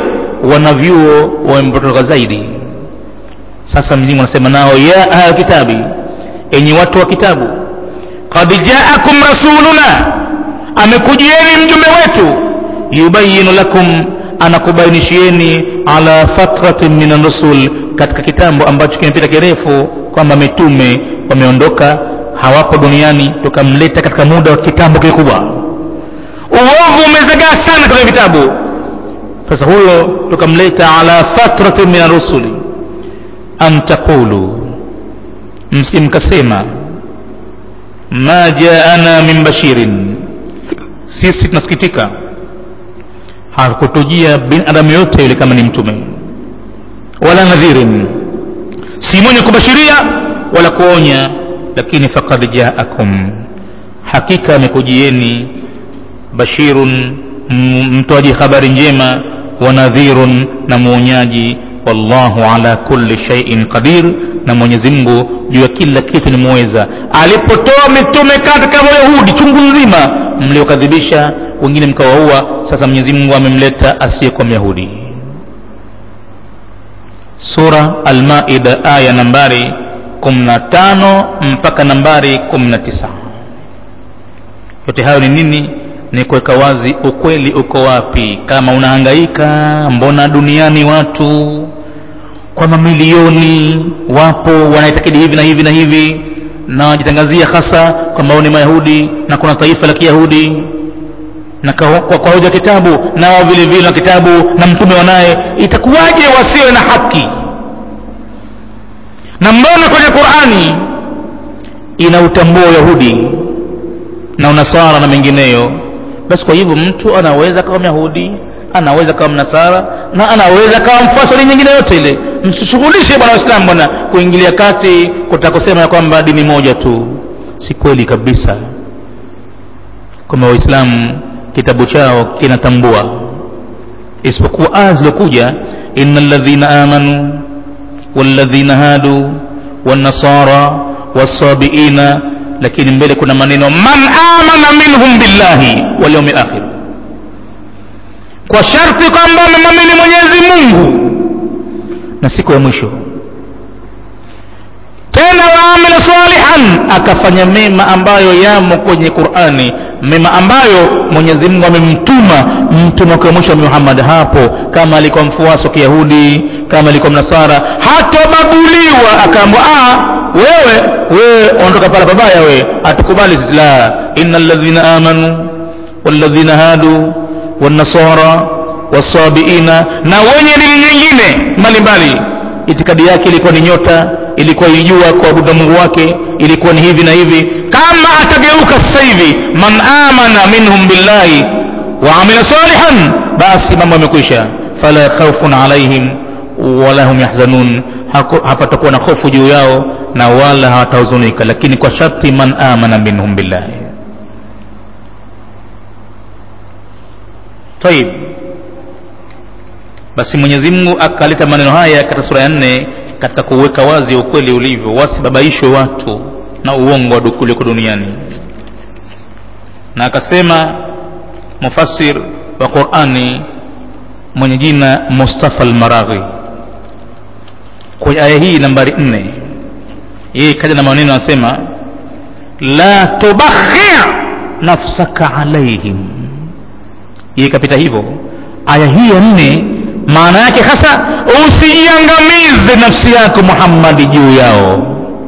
wanavyuo wamepotoka zaidi sasa mzimu anasema nao ya ahla kitabi enyi watu wa kitabu qad jaakum rasuluna amekujieni mjumbe wetu yubayinu lakum anakubainishieni ala fatratin min rusul katika kitambo ambacho kimepita kirefu kwamba mitume wameondoka hawapo duniani tukamleta katika muda wa kitambo kikubwa uovu umezagaa sana katika vitabu sasa huyo tukamleta ala fatratin min rusuli an taqulu msimkasema ma jaana min bashirin sisi tunasikitika hakutujia binadamu yote yule kama ni mtume wala nadhirin si mwenye kubashiria wala kuonya lakini faqad jaakum hakika amekujieni bashirun mtoaji habari njema wa nadhirun na mwonyaji wallahu ala kulli shay'in qadir na mwenyezi mungu juu ya kila kitu ni muweza alipotoa mitume katika wayahudi chungu nzima mliokadhibisha wengine mkawaua sasa mwenyezi mungu amemleta asiyekuwa myahudi sura almaida aya nambari 15 mpaka nambari 19 yote hayo ni nini ni kuweka wazi ukweli uko wapi kama unahangaika mbona duniani watu kwa mamilioni wapo wanaitakidi hivi na hivi na hivi na wajitangazia hasa kwamba ni mayahudi na kuna taifa la kiyahudi na kwa, kwa, kwa hoja kitabu na wao vile vile na kitabu na mtume wanaye itakuwaje wasiwe na haki na mbona kwenye qurani inautambua uyahudi na unasara na mengineyo basi kwa hivyo mtu anaweza kawa myahudi anaweza kawa mnasara na anaweza kawa mfuasi wa nyingine yote ile msishughulishe bwana waislamu bwana kuingilia kati kutaka kusema ya kwamba dini moja tu si kweli kabisa kwamba waislamu kitabu chao kinatambua isipokuwa aya zilizokuja ina ladhina amanu walladhina hadu wanasara wasabiina lakini mbele kuna maneno man amana minhum billahi walyaumi lakhir kwa sharti kwamba amemwamini mwenyezi mungu na siku ya mwisho tena waamila salihan akafanya mema ambayo yamo kwenye qurani mema ambayo mwenyezi mungu amemtuma mtume wake wa mwisho muhammad hapo kama alikuwa mfuasi wa kiyahudi kama alikuwa mnasara hatobaguliwa akaambwa wewe wewe ondoka pala pabaya we hatukubali sisi la ina ladhina amanu walladhina hadu wanasara wasabiina na wenye dini nyingine mbalimbali itikadi yake ilikuwa ni nyota ilikuwa ilijua kuabudu mungu wake ilikuwa ni hivi na hivi kama atageuka sasa hivi man amana minhum billahi wa amila salihan basi mambo yamekwisha fala khaufun alaihim wala hum yahzanun hapatakuwa na hofu juu yao na wala hawatahuzunika lakini kwa sharti man amana minhum billahi taib basi mwenyezi mungu akaleta maneno haya katika sura ya nne katika kuweka wazi ukweli ulivyo wasibabaishwe watu na uongo uliko duniani na akasema mufassir wa qurani mwenye jina mustafa almaraghi kwenye aya hii nambari nne yeye kaja na maneno anasema la tubakhir nafsaka alaihim yeye kapita hivyo aya hii ya nne maana yake hasa usijiangamize nafsi yako muhammadi juu yao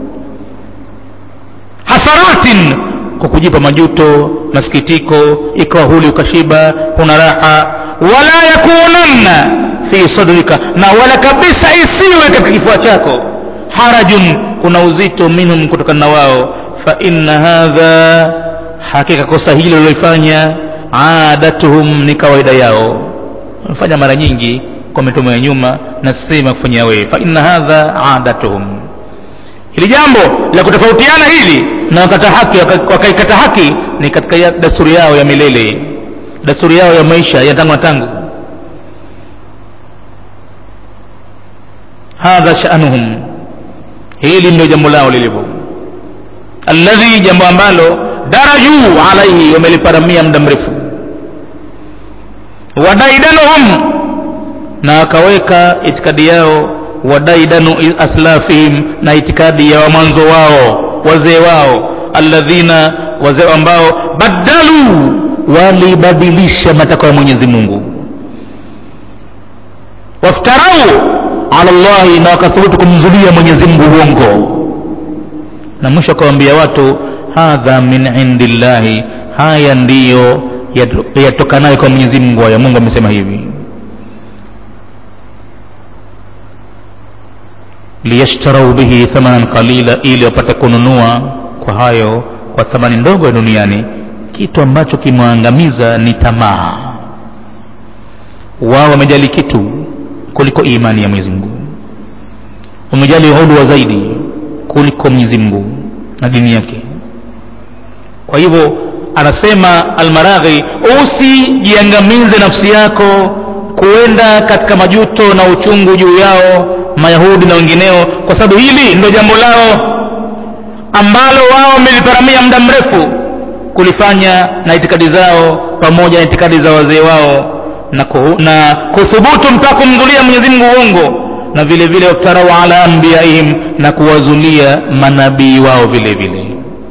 hasaratin kwa kujipa majuto masikitiko ikawa huli ukashiba huna raha wala yakunanna fi sadrika na wala kabisa isiwe katika kifua chako harajun kuna uzito minhum kutokana na wao fa inna hadha hakika kosa hilo lilofanya adatuhum ni kawaida yao wamefanya mara nyingi kwa mitume ya nyuma na sema kufanyia wewe fa inna hadha adatuhum hili jambo la kutofautiana hili na wakata haki wakaikata haki ni katika dasturi yao ya milele dasturi yao ya maisha ya tangu na tangu hadha shanuhum hili ndio jambo lao lilivyo alladhi jambo ambalo daraju alaihi wameliparamia muda mrefu wadaidanuhum na akaweka itikadi yao wadaidanu aslafihim na itikadi ya mwanzo wao wazee wao alladhina wazee ambao badalu walibadilisha matakwa ya mwenyezi mungu waftarau ala llahi na wakathubutu kumzulia mwenyezi mungu uongo na mwisho akawambia watu hadha min indi llahi haya ndiyo yatokanayo kwa mwenyezi mungu haya mungu amesema hivi liyashtarau bihi thamanan qalila ili wapate kununua kwa hayo kwa thamani ndogo ya duniani kitu ambacho kimwangamiza ni tamaa wao wamejali kitu kuliko imani ya mwenyezi mungu wamejali udwa zaidi kuliko mwenyezi mungu na dini yake kwa hivyo anasema almaraghi usijiangamize nafsi yako kuenda katika majuto na uchungu juu yao mayahudi na wengineo kwa sababu hili ndio jambo lao ambalo wao wameliparamia muda mrefu kulifanya na itikadi zao pamoja na itikadi za wazee wao na, kuhu, na kuthubutu mpaka kumzulia mwenyezi mungu uongo na vile vile waftarau ala anbiyaihim na kuwazulia manabii wao vile vile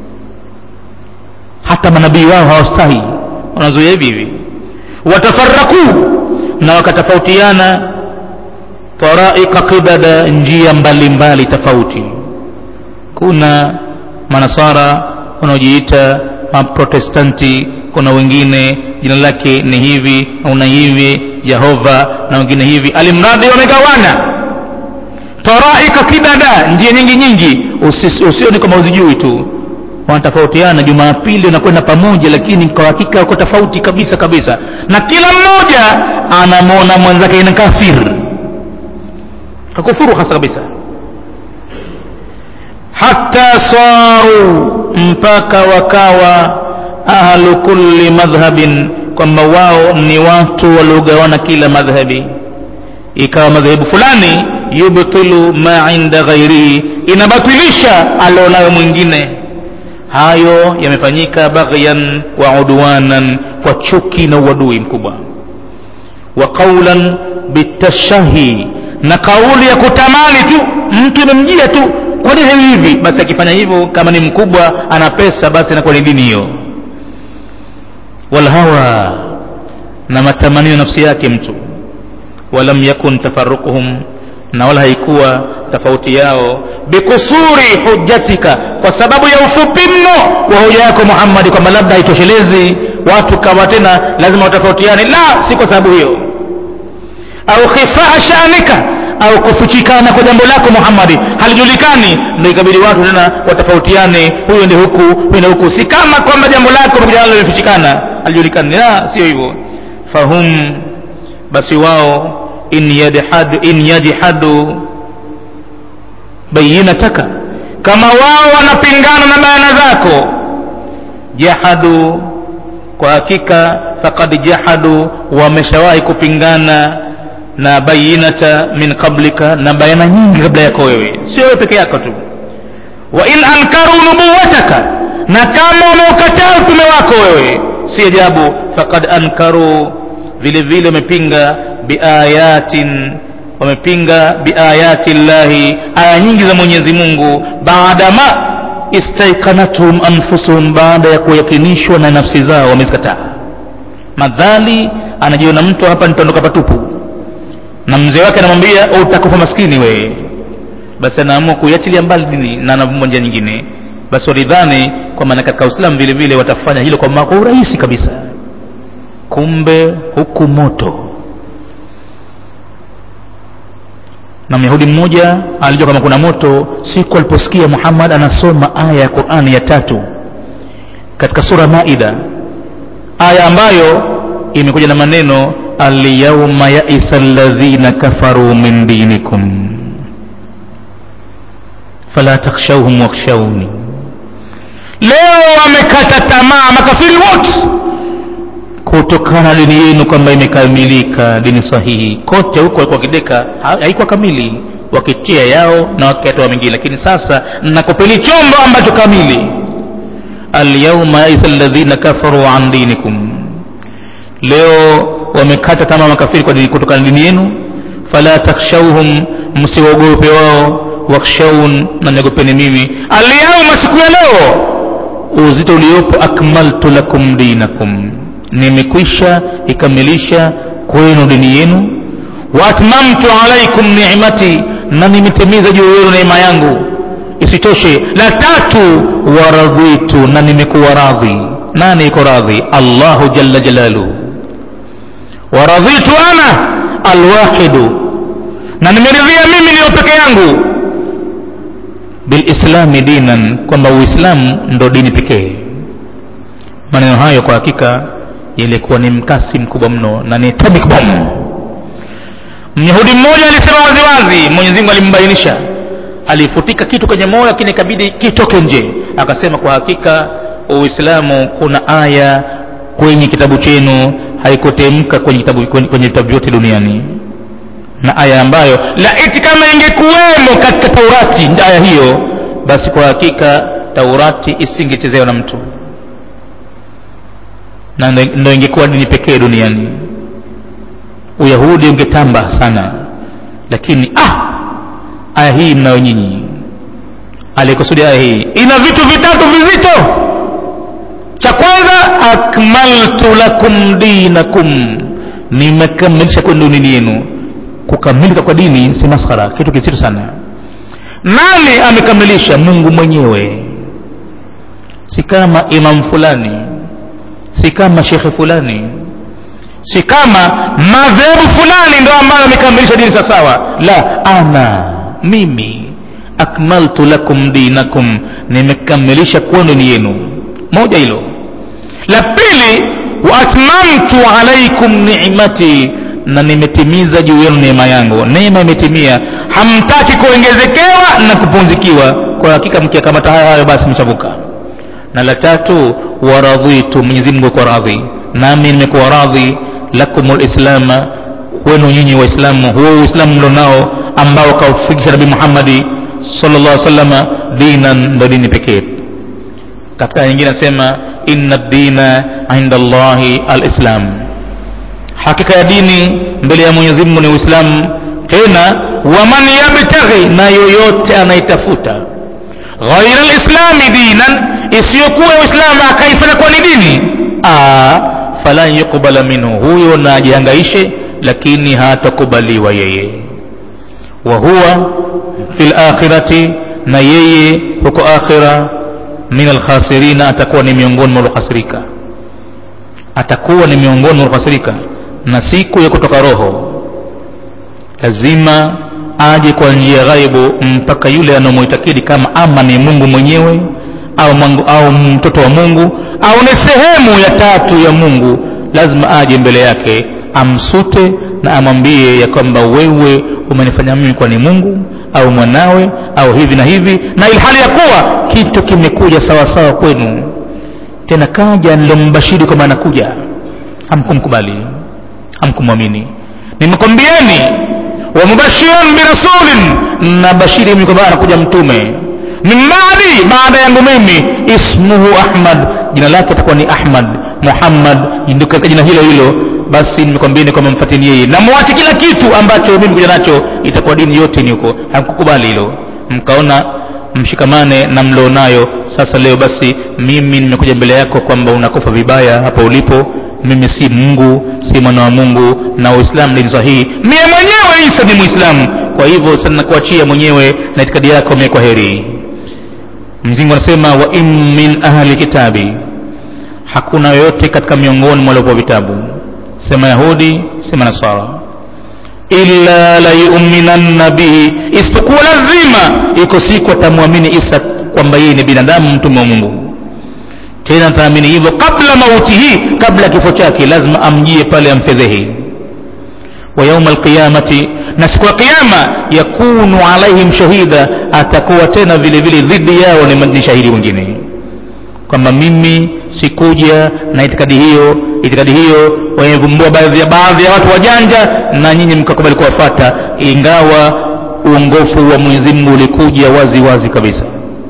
hata manabii wao hawastahi wanazuia hivi hivi watafaraku na wakatofautiana taraika qidada njia mbalimbali tofauti kuna manasara wanaojiita maprotestanti kuna wengine jina lake ni hivi una hivi jehova na wengine hivi alimradi wamegawana taraika kidada njia nyingi nyingi usioni kama uzijui tu wanatofautiana jumapili wanakwenda pamoja lakini kwa hakika wako tofauti kabisa kabisa na kila mmoja anamwona mwenzake ni kafir kakufuru hasa kabisa hata saru mpaka wakawa ahlu kulli madhhabin kwamba wao ni watu waliogawana kila madhhabi ikawa madhehebu fulani yubtilu ma inda ghairihi inabatilisha alionayo mwingine hayo yamefanyika baghyan wa udwanan kwa chuki na uadui mkubwa wa qaulan bitashahi na kauli ya kutamani tu mtu imemjia tu kwa nini hivi basi akifanya hivyo kama ni mkubwa ana pesa basi inakuwa ni dini hiyo walhawa na matamanio nafsi yake mtu walam yakun tafaruquhum na wala haikuwa tofauti yao bikusuri hujjatika kwa sababu ya ufupi mno wa hoja yako muhammadi kwamba labda haitoshelezi watu kawa tena lazima watofautiane la si kwa sababu hiyo au khifaa shanika au kufichikana kwa jambo lako muhammadi halijulikani ndo ikabidi watu tena watofautiane huyo ndi huku huyo ndi huku si kama kwamba jambo lako pamoja nalo limefichikana halijulikani la sio hivyo fahum basi wao in yadhadu in yajhadu bayinataka kama wao wanapingana na bayana zako jahadu kwa hakika faqad jahadu wameshawahi kupingana na bayinata min qablika na bayana nyingi kabla yako wewe sio wewe peke yako tu wa in ankaru nubuwataka na kama wameukataa utume wako wewe si ajabu faqad ankaru vile vile wamepinga biayatin wamepinga biayati llahi aya nyingi za mwenyezi mungu baadama istaiqanathum anfusuhum baada ya kuyakinishwa na nafsi zao wamezikataa madhali anajiona mtu hapa nitaondoka patupu na mzee wake anamwambia utakufa maskini wewe basi anaamua kuiachilia mbali dini na anavumba njia nyingine basi walidhani kwa maana katika uislamu vile vile watafanya hilo kwa kwa urahisi kabisa kumbe huku moto na myahudi mmoja alijua kama kuna moto siku aliposikia muhammad anasoma aya ya qurani ya tatu katika sura maida aya ambayo imekuja na maneno alyauma yaisa ladhina kafaru min dinikum fala takhshawhum wakhshawni leo wamekata tamaa makafiri wote kutokana na dini yenu kwamba imekamilika dini sahihi kote huko walikuwa wakideka haikuwa kamili wakitia yao na wakatoa mengine lakini sasa nakupeni chombo ambacho kamili alyauma yaisa alladhina kafaru an dinikum leo wamekata tamaa makafiri kwa dini kutokana na dini yenu fala takhshawhum msiwaogope wao wakhshaun na niogopeni mimi alyauma siku ya leo uzito uliopo akmaltu lakum dinakum nimekwisha ikamilisha kwenu dini yenu waatmamtu alaikum nimati na nimetimiza juu yenu neema yangu isitoshe la tatu waradhitu na nimekuwa radhi nani iko radhi allahu jalla jalaluhu waradhitu ana alwahidu na nimeridhia mimi niyo peke yangu bilislami dinan kwamba uislamu ndo dini pekee maneno hayo kwa hakika yalikuwa ni mkasi mkubwa mno na ni atomic bomb myahudi mmoja alisema waziwazi mwenyezi mungu alimbainisha alifutika kitu kwenye moyo lakini ikabidi kitoke nje akasema kwa hakika uislamu kuna aya kwenye kitabu chenu haikutemka kwenye vitabu kwenye, kwenye vitabu vyote duniani na aya ambayo laiti kama ingekuwemo katika taurati aya hiyo basi kwa hakika taurati isingechezewa na mtu na ndo ingekuwa dini pekee duniani uyahudi ungetamba sana lakini ah aya hii mnayo nyinyi alikusudia aya hii ina vitu vitatu vizito cha kwanza akmaltu lakum dinakum nimekamilisha kwenu dini yenu kukamilika kwa dini si maskhara kitu kizito sana nani amekamilisha mungu mwenyewe si kama imam fulani si kama shekhe fulani si kama madhehebu fulani ndo ambayo amekamilisha dini sawasawa la ana mimi akmaltu lakum dinakum nimekamilisha kwenu dini yenu moja hilo la pili waatmamtu alaikum nimati na nimetimiza juu yenu neema yangu neema imetimia hamtaki kuongezekewa na kupunzikiwa kwa hakika mkiakamata hayo hayo basi mchavuka na la tatu waradhitu mwenyezi mungu kwa radhi nami nimekuwa radhi lakum lislama kwenu nyinyi waislamu huo uislamu mlo nao ambao kaufikisha nabii muhammadi sallallahu alaihi wasallam dinan ndo dini pekee katika nyingine anasema inna dina inda allahi alislam hakika ya dini mbele ya mwenyezi mungu ni uislamu tena waman yabtaghi na yoyote anaitafuta ghaira lislami dinan isiyokuwa uislamu akaifanya kuwa ni dini falan yuqbala minhu huyo na ajihangaishe lakini hatakubaliwa yeye wa huwa fi lakhirati na yeye huko akhira min alkhasirina atakuwa ni miongoni mwa waliokhasirika atakuwa ni miongoni mwa waliokhasirika na siku ya kutoka roho lazima aje kwa njia ghaibu mpaka yule anamuitakidi kama ama ni mungu mwenyewe au, mangu, au mtoto wa mungu au ni sehemu ya tatu ya mungu lazima aje mbele yake amsute na amwambie ya kwamba wewe umenifanya mimi kwa ni mungu au mwanawe au hivi na hivi na ilhali ya kuwa kitu kimekuja sawasawa kwenu tena kaja nilombashiri kwamba anakuja hamkumkubali hamkumwamini nimekwambieni wamubashiran birasulin na bashiri mimi kwamba anakuja mtume min baadi baada yangu mimi ismuhu ahmad jina lake atakuwa ni ahmad muhammad ndio katika jina hilo hilo basi nimekwambieni kwamba mfatini yeye na mwache kila kitu ambacho mimi kuja nacho itakuwa dini yote ni huko hamkukubali hilo mkaona mshikamane na mlionayo sasa leo basi mimi nimekuja mbele yako kwamba unakufa vibaya hapa ulipo mimi si mungu si mwana wa mungu na uislamu dini sahihi mie mwenyewe isa ni muislamu kwa hivyo sasa nakuachia mwenyewe na itikadi yako mie kwa heri mzingu anasema wa in min ahli kitabi hakuna yoyote katika miongoni mwa waliopewa vitabu sema yahudi sema nasara illa la yuminanna bihi isipokuwa lazima iko siku atamwamini isa kwamba yeye ni binadamu mtume wa mungu tena taamini hivyo kabla mautihi kabla kifo chake lazima amjie pale amfedhehi wa yauma alqiyamati na siku ya kiyama yakunu alaihim shahida atakuwa tena vile vile dhidi yao ni, ni shahidi mwingine kwamba mimi sikuja na itikadi hiyo itikadi hiyo wamevumbua baadhi ya baadhi ya watu wajanja na nyinyi mkakubali kuwafata ingawa uongofu wa mwenyezi mungu ulikuja wazi wazi kabisa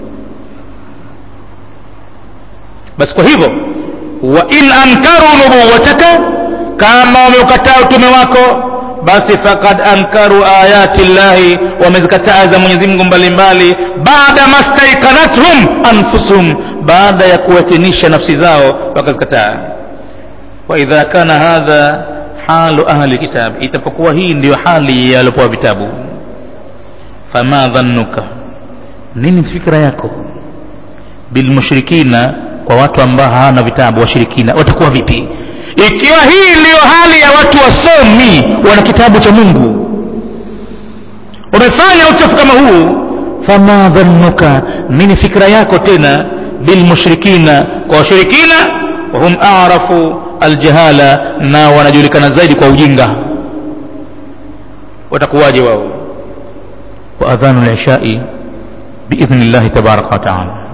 basi kwa hivyo wa in ankaru nubuwataka kama wameukataa utume wako basi fakad ankaru ayati llahi wamezikataa za mwenyezi mungu mbalimbali baada mastaikanathum anfusuhum baada ya kuwatinisha nafsi zao wakazikataa waidha kana hadha halu ahli kitab itapokuwa hii ndiyo hali ya waliopewa vitabu fama dhannuka nini fikra yako bilmushrikina kwa watu ambao hawana vitabu washirikina watakuwa vipi ikiwa hii ndiyo hali ya watu wasomi wana kitabu cha mungu umefanya uchafu kama huu fama dhannuka nini fikra yako tena bilmushrikina kwa washirikina wahum arafu aljahala na wanajulikana zaidi kwa ujinga watakuwaje wao wa adhanu lishai biidhni llahi tabaraka wataala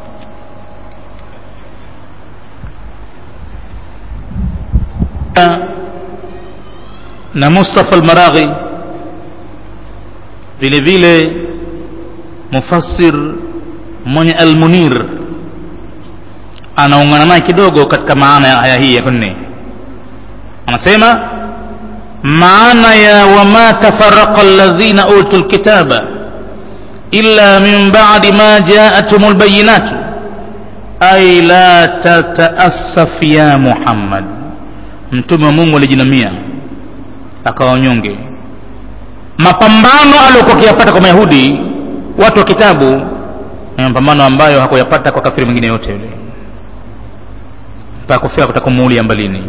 na mustafa almaraghi vile vile mufassir mwenye almunir anaungana naye kidogo katika maana ya aya hii ya nne anasema maana ya wama tafaraqa alladhina utu lkitaba illa min badi ma jaathum lbayinatu ay la tataassaf ya muhammad mtume wa mungu alijinamia akawanyonge mapambano aliyokuwa akiyapata kwa mayahudi watu wa kitabu ni mapambano ambayo hakuyapata kwa kafiri mwingine yote yule mpaka kufika kutaka kumuulia mbalini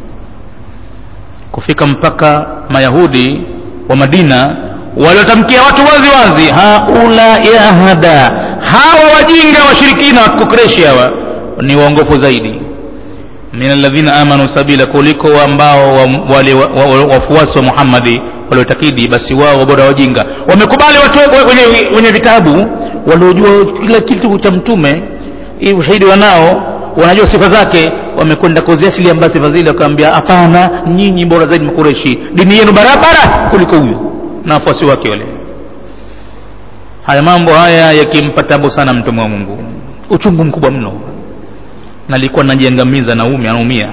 kufika mpaka mayahudi wa madina waliotamkia watu wazi wazi haula ya hada hawa wajinga washirikina wa kukreshi hawa ni waongofu zaidi min alladhina amanu sabila kuliko ambao wale wafuasi wa muhammadi waliotakidi basi wao bora wajinga wamekubali watu wenye, wenye vitabu waliojua kila kitu cha mtume ushahidi wanao wanajua sifa zake wamekwenda kuziasilia mbaya sifa zile wakawambia hapana nyinyi bora zaidi makureshi dini yenu barabara kuliko huyu na wafuasi wake wale haya mambo haya yakimpa tabu sana mtume wa mungu uchungu mkubwa mno na alikuwa najiangamiza naume anaumia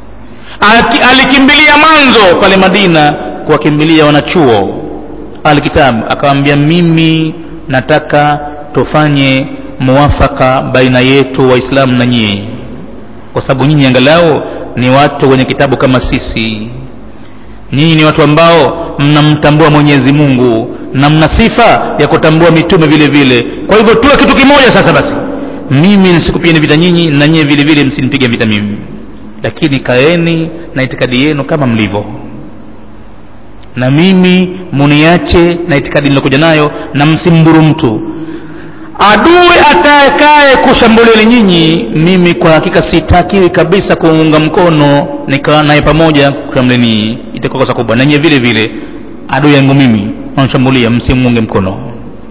alikimbilia mwanzo pale madina kuwakimbilia wanachuo alkitabu akawambia mimi nataka tufanye muwafaka baina yetu waislamu na nyie kwa sababu nyinyi angalau ni watu wenye kitabu kama sisi nyinyi ni watu ambao mnamtambua mwenyezi mungu na mna sifa ya kutambua mitume vile vile kwa hivyo tuwe kitu kimoja sasa basi mimi nisikupigeni vita nyinyi na nyie vile vile msinipige vita mimi lakini kaeni na itikadi yenu kama mlivyo na mimi muniache na itikadi nilokuja nayo na msimburu mtu adui atakaye kushambulieni nyinyi mimi kwa hakika sitakiwi kabisa kuunga mkono nikawa naye pamoja kushambulieni itakuwa kosa kubwa na nyie vile vile adui yangu mimi nanshambulia msimuunge mkono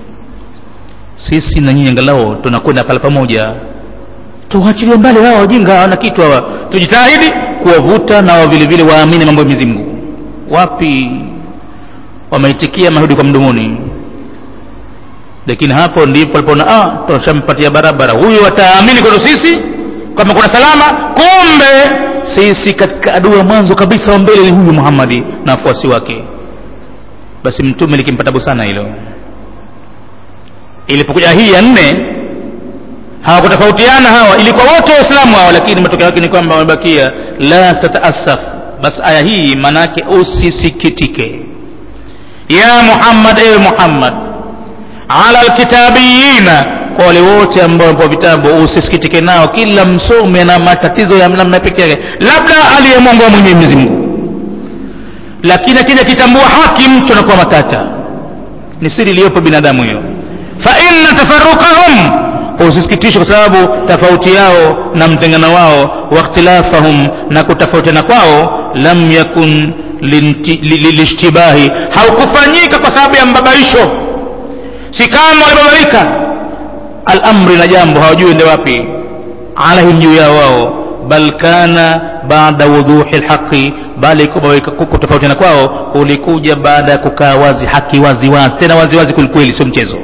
sisi na nyinyi angalau tunakwenda pale pamoja tuachilie mbali hawa wajinga hawana kitu hawa tujitahidi kuwavuta na vile vile waamini mambo ya Mwenyezi Mungu wapi wameitikia mahudi kwa mdomoni lakini hapo ndipo alipoona ah tushampatia barabara huyu ataamini kwetu sisi kama kuna salama kumbe sisi katika adui wa mwanzo kabisa wa mbele ni huyu Muhammadi na wafuasi wake basi mtume likimpatabu sana hilo ilipokuja hii ya nne hawakutofautiana hawa ilikuwa wote waislamu hawa lakini matokeo yake ni kwamba wamebakia la tataasaf bas aya hii manake usisikitike ya muhammad ewe muhammad ala alkitabiyina kwa wale wote ambao wapo vitabu usisikitike nao kila msome na matatizo ya namna pekee yake labda aliyemwongoa mwenyezi mungu lakini akija kitambua haki mtu anakuwa matata ni siri iliyopo binadamu hiyo fa inna tafarruqahum usisikitishwe kwa sababu tofauti yao na mtengano wao wakhtilafahum na kutofautiana kwao lam yakun lilishtibahi haukufanyika kwa sababu ya mbabaisho si kama walibabaika alamri na jambo hawajui ende wapi alaihim juu yao wao bal kana baada wudhuhi lhaqi bali kutofautiana kwao kulikuja baada ya kukaa wazi haki wazi wazi tena wazi wazi kwelikweli sio mchezo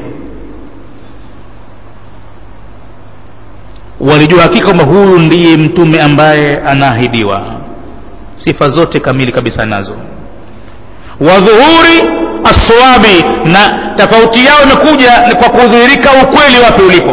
walijua hakika kwamba huyu ndiye mtume ambaye anaahidiwa sifa zote kamili kabisa nazo wadhuhuri aswabi na tofauti yao imekuja ni kwa kudhihirika ukweli wapi ulipo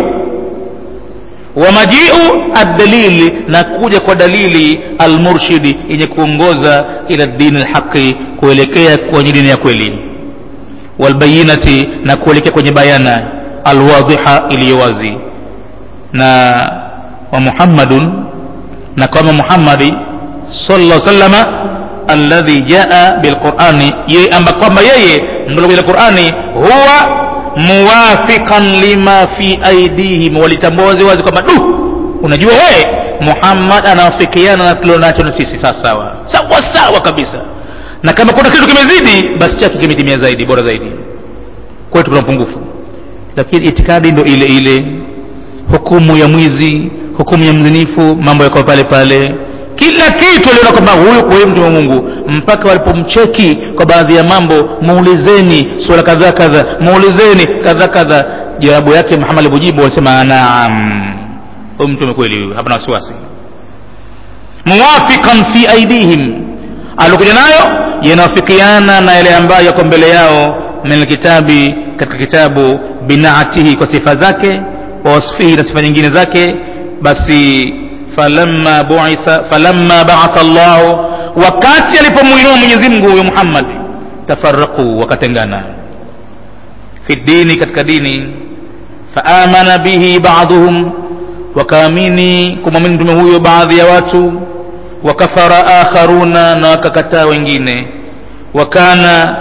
wa majiu addalili na kuja kwa dalili almurshidi yenye kuongoza ila dini lhaqi kuelekea kwenye dini ya kweli walbayinati na kuelekea kwenye bayana alwadhiha iliyo wazi na wa muhammadun na kama muhammadi sallallahu sallama alladhi jaa bilqurani yeye amba kwamba yeye mdolokuja qurani huwa muwafiqan lima fi aidihim walitambua wazi wazi kwamba du unajua wewe muhammad anawafikiana na tulionacho na sisi sawa sawa sawa sawa kabisa na kama kuna kitu kimezidi basi chake kimetimia zaidi bora zaidi kwetu kuna upungufu lakini itikadi ndo ile ile hukumu ya mwizi hukumu ya mzinifu mambo yako pale pale kila kitu aliona kwamba huyu kweli mtu wa mungu mpaka walipomcheki kwa baadhi ya mambo muulizeni suala kadhaa kadha muulizeni kadha kadha jawabu yake muhammad alipojibu walisema naam huyu mtume kweli huyu hapana wasiwasi muwafiqan fi aidihim aliokuja nayo yanawafikiana na yale ambayo yako mbele yao min alkitabi katika kitabu binaatihi kwa sifa zake wa wasfihi na sifa nyingine zake basi falamma buitha falamma baatha llahu wakati alipomwinua mwenyezi mungu huyo muhammad tafaraqu wakatengana fi dini katika dini faamana bihi baduhum wakaamini kumwamini mtume huyo baadhi ya watu wakafara akharuna na wakakataa wengine wakana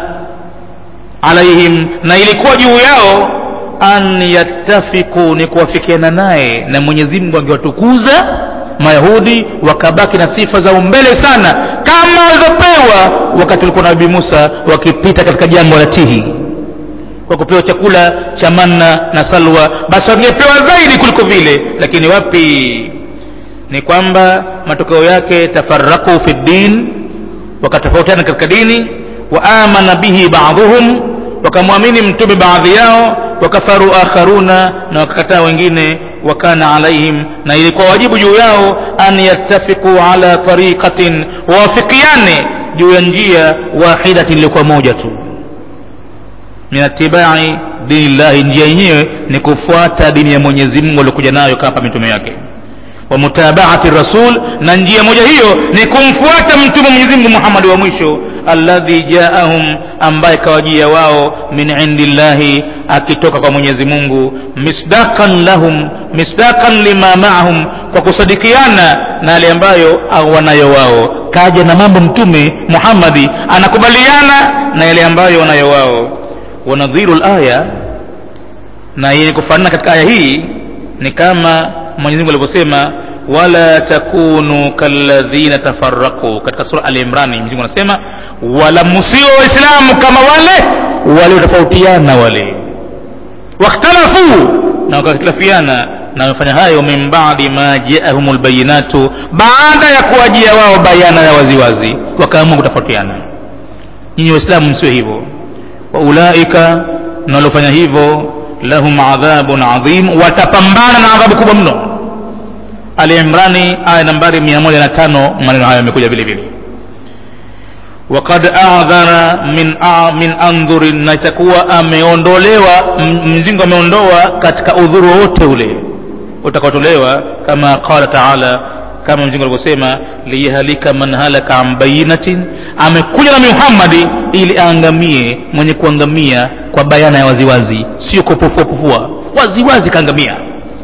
alaihim na ilikuwa juu yao an yattafiku ni kuwafikiana naye na mwenyezi mungu angewatukuza mayahudi wakabaki na sifa za umbele sana kama walivyopewa wakati walikuwa na nabii musa wakipita katika jangwa la tihi kwa kupewa chakula cha manna na salwa basi wangepewa zaidi kuliko vile lakini wapi ni kwamba matokeo yake tafaraku fi ddin wakatofautiana katika dini wa amana bihi baadhuhum wakamwamini mtume baadhi yao wakafaru akharuna na wakakataa wengine wakana alaihim na ilikuwa wajibu juu yao an yattafiqu ala tariqatin wawafikiane juu ya njia wahidatin iliyokuwa moja tu min atibai dini llahi njia yenyewe ni kufuata dini ya mwenyezi mungu aliokuja nayo kama mitume yake wa mutabaati rasul na njia moja hiyo ni kumfuata mtume mwenyezi mungu muhammadi wa mwisho alladhi jaahum ambaye kawajia wao min indillahi akitoka kwa mwenyezi mungu misdaqan lahum misdaqan lima maahum kwa kusadikiana na yale ambayo wanayo wao kaja na mambo mtume muhammadi anakubaliana na yale ambayo wanayo wao wanadhiru laya na yenye kufanana katika aya hii ni kama mwenyezi mungu alivyosema wala takunu kalladhina tafaraqu katika sura al imrani mwenyezi mungu anasema wala musio waislamu kama wale waliotofautiana wale wakhtalafu na wakakhtalafiana na wamefanya hayo min badi ma jaahum lbayinatu baada ya kuwajia wao bayana ya waziwazi wakaamua kutofautiana nyinyi waislamu msiwe hivyo waulaika na waliofanya hivyo lahum adhabun adhim watapambana na adhabu kubwa mno ali imrani aya nambari 105 maneno hayo yamekuja vile vile wakad adhara min, a, min andhurin na itakuwa ameondolewa mzingo ameondoa katika udhuru wowote ule utakaotolewa kama qala taala kama mzingo alivyosema liyahalika man halaka an bayinatin amekuja na muhammadi ili aangamie mwenye kuangamia kwa bayana ya waziwazi sio kupufuapufua waziwazi kaangamia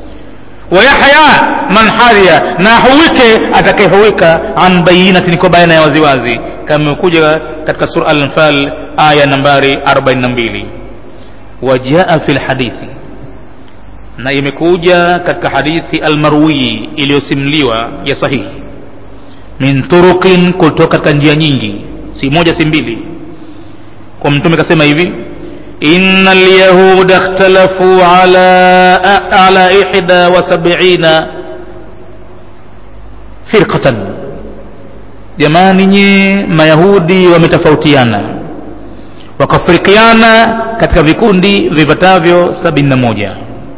wayahya man hariya na huwike atakayehuwika an bayinatin kwa bayana ya waziwazi kama imekuja katika sura al-anfal aya nambari 42 wajaa fi lhadithi na imekuja katika hadithi almarwiyi iliyosimliwa ya sahihi min turuqin kutoka katika njia nyingi si moja si mbili kwa mtume kasema hivi inna lyahuda ikhtalafu ala, ala ihda wa sabina firqatan jamani nye mayahudi wametofautiana wakafirikiana katika vikundi vipatavyo sabini na moja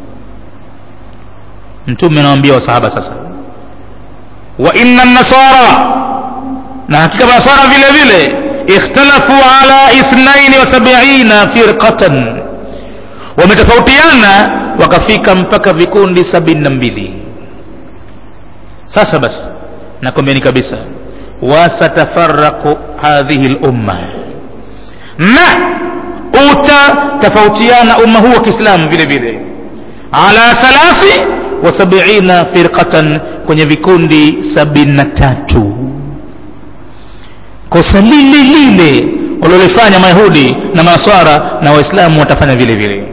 mtume anawaambia wasahaba sasa wa inna nasara na hakika manasara vile vile ikhtalafu ala ithnaini wa sabiina firqatan wametofautiana wakafika mpaka vikundi sabini na mbili sasa basi nakwambiani kabisa wasatafaraqu hadhihi lumma na utatofautiana umma huu wa kiislamu vile vile ala thalathi wa sabiina firqatan kwenye vikundi sabini na tatu kosa lile lile walilofanya mayahudi na maswara na waislamu watafanya vile vile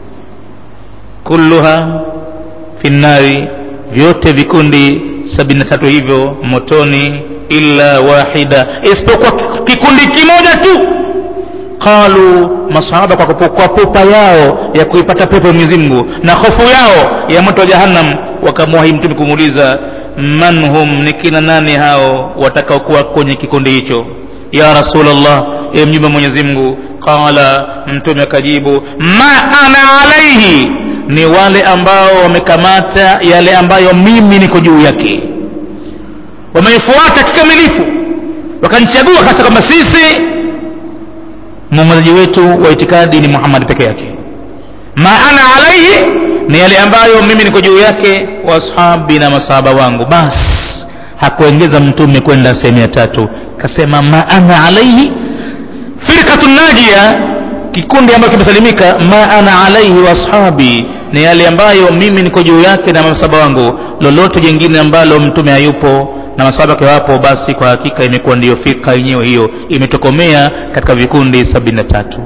kulluha fi nnari vyote vikundi sabini na tatu hivyo motoni illa wahida isipokuwa kikundi kimoja tu qalu masahaba kwa, kupu, kwa pupa yao ya kuipata pepo ya Mwenyezi Mungu na hofu yao ya moto wa jahannam wakamwahi mtume kumuuliza man hum ni kina nani hao watakaokuwa kwenye kikundi hicho ya rasulullah e mjumbe wa Mwenyezi Mungu qala mtume akajibu ma ana alaihi ni wale ambao wamekamata yale ambayo mimi niko juu yake wameifuata kikamilifu wakanichagua hasa kwamba sisi mwongozaji wetu wa itikadi ni Muhammad peke yake ma ana alaihi ni yale ambayo mimi niko juu yake wa ashabi na masahaba wangu basi hakuongeza mtume kwenda sehemu ya tatu kasema ma ana alaihi firqatun najia kikundi ambacho kimesalimika ma ana alaihi wa ashabi ni yale ambayo mimi niko juu yake na masahaba wangu lolote jingine ambalo mtume hayupo na masahaba wake wapo basi kwa hakika imekuwa ndiyo firka yenyewe hiyo imetokomea katika vikundi sabini na tatu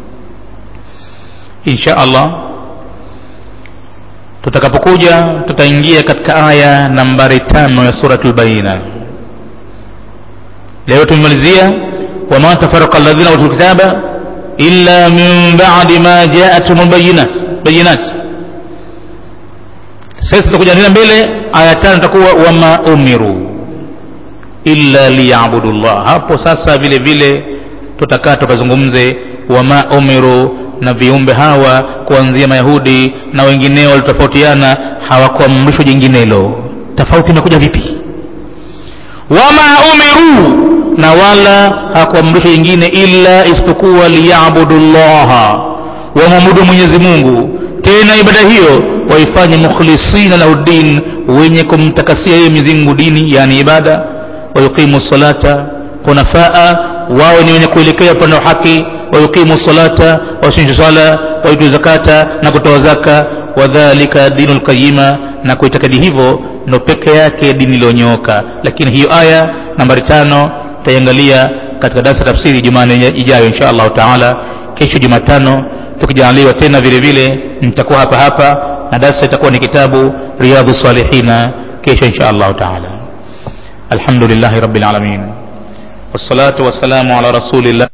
insha allah tutakapokuja tutaingia katika aya nambari tano ya suratul baina leo tumemalizia wama tafaraka alladhina utul kitaba illa min ba'di ma ja'atuhum bayinat bayinat sasa tutakuja tena mbele aya tano itakuwa wama umiru illa liyabudu llah hapo sasa vile vile tutakaa tukazungumze wama umiru na viumbe hawa kuanzia mayahudi na wengineo walitofautiana hawakuamrishwa jinginelo tofauti imekuja vipi wama umiru na wala hakuamrishwa jingine illa isipokuwa liyabudu llaha wamwabudu mwenyezi mungu tena ibada hiyo waifanye mukhlisina lahu din wenye kumtakasia yeye mizingu dini yani ibada wayuqimu salata hunafaa wawe ni wenye kuelekea upande wa haki wayuqimu salata wasinju sala waitu zakata na kutoa zaka wadhalika dinu lqayima na kuitakadi hivyo ndo peke yake dini iliyonyooka lakini hiyo aya nambari tano tutaiangalia katika darasa tafsiri jumane ijayo insha allahu taala kesho jumatano tukijaliwa tena vile vile nitakuwa hapa hapa na darasa itakuwa ni kitabu riyadhu salihina kesho insha allahu taala الحمد لله رب العالمين والصلاة والسلام على رسول الله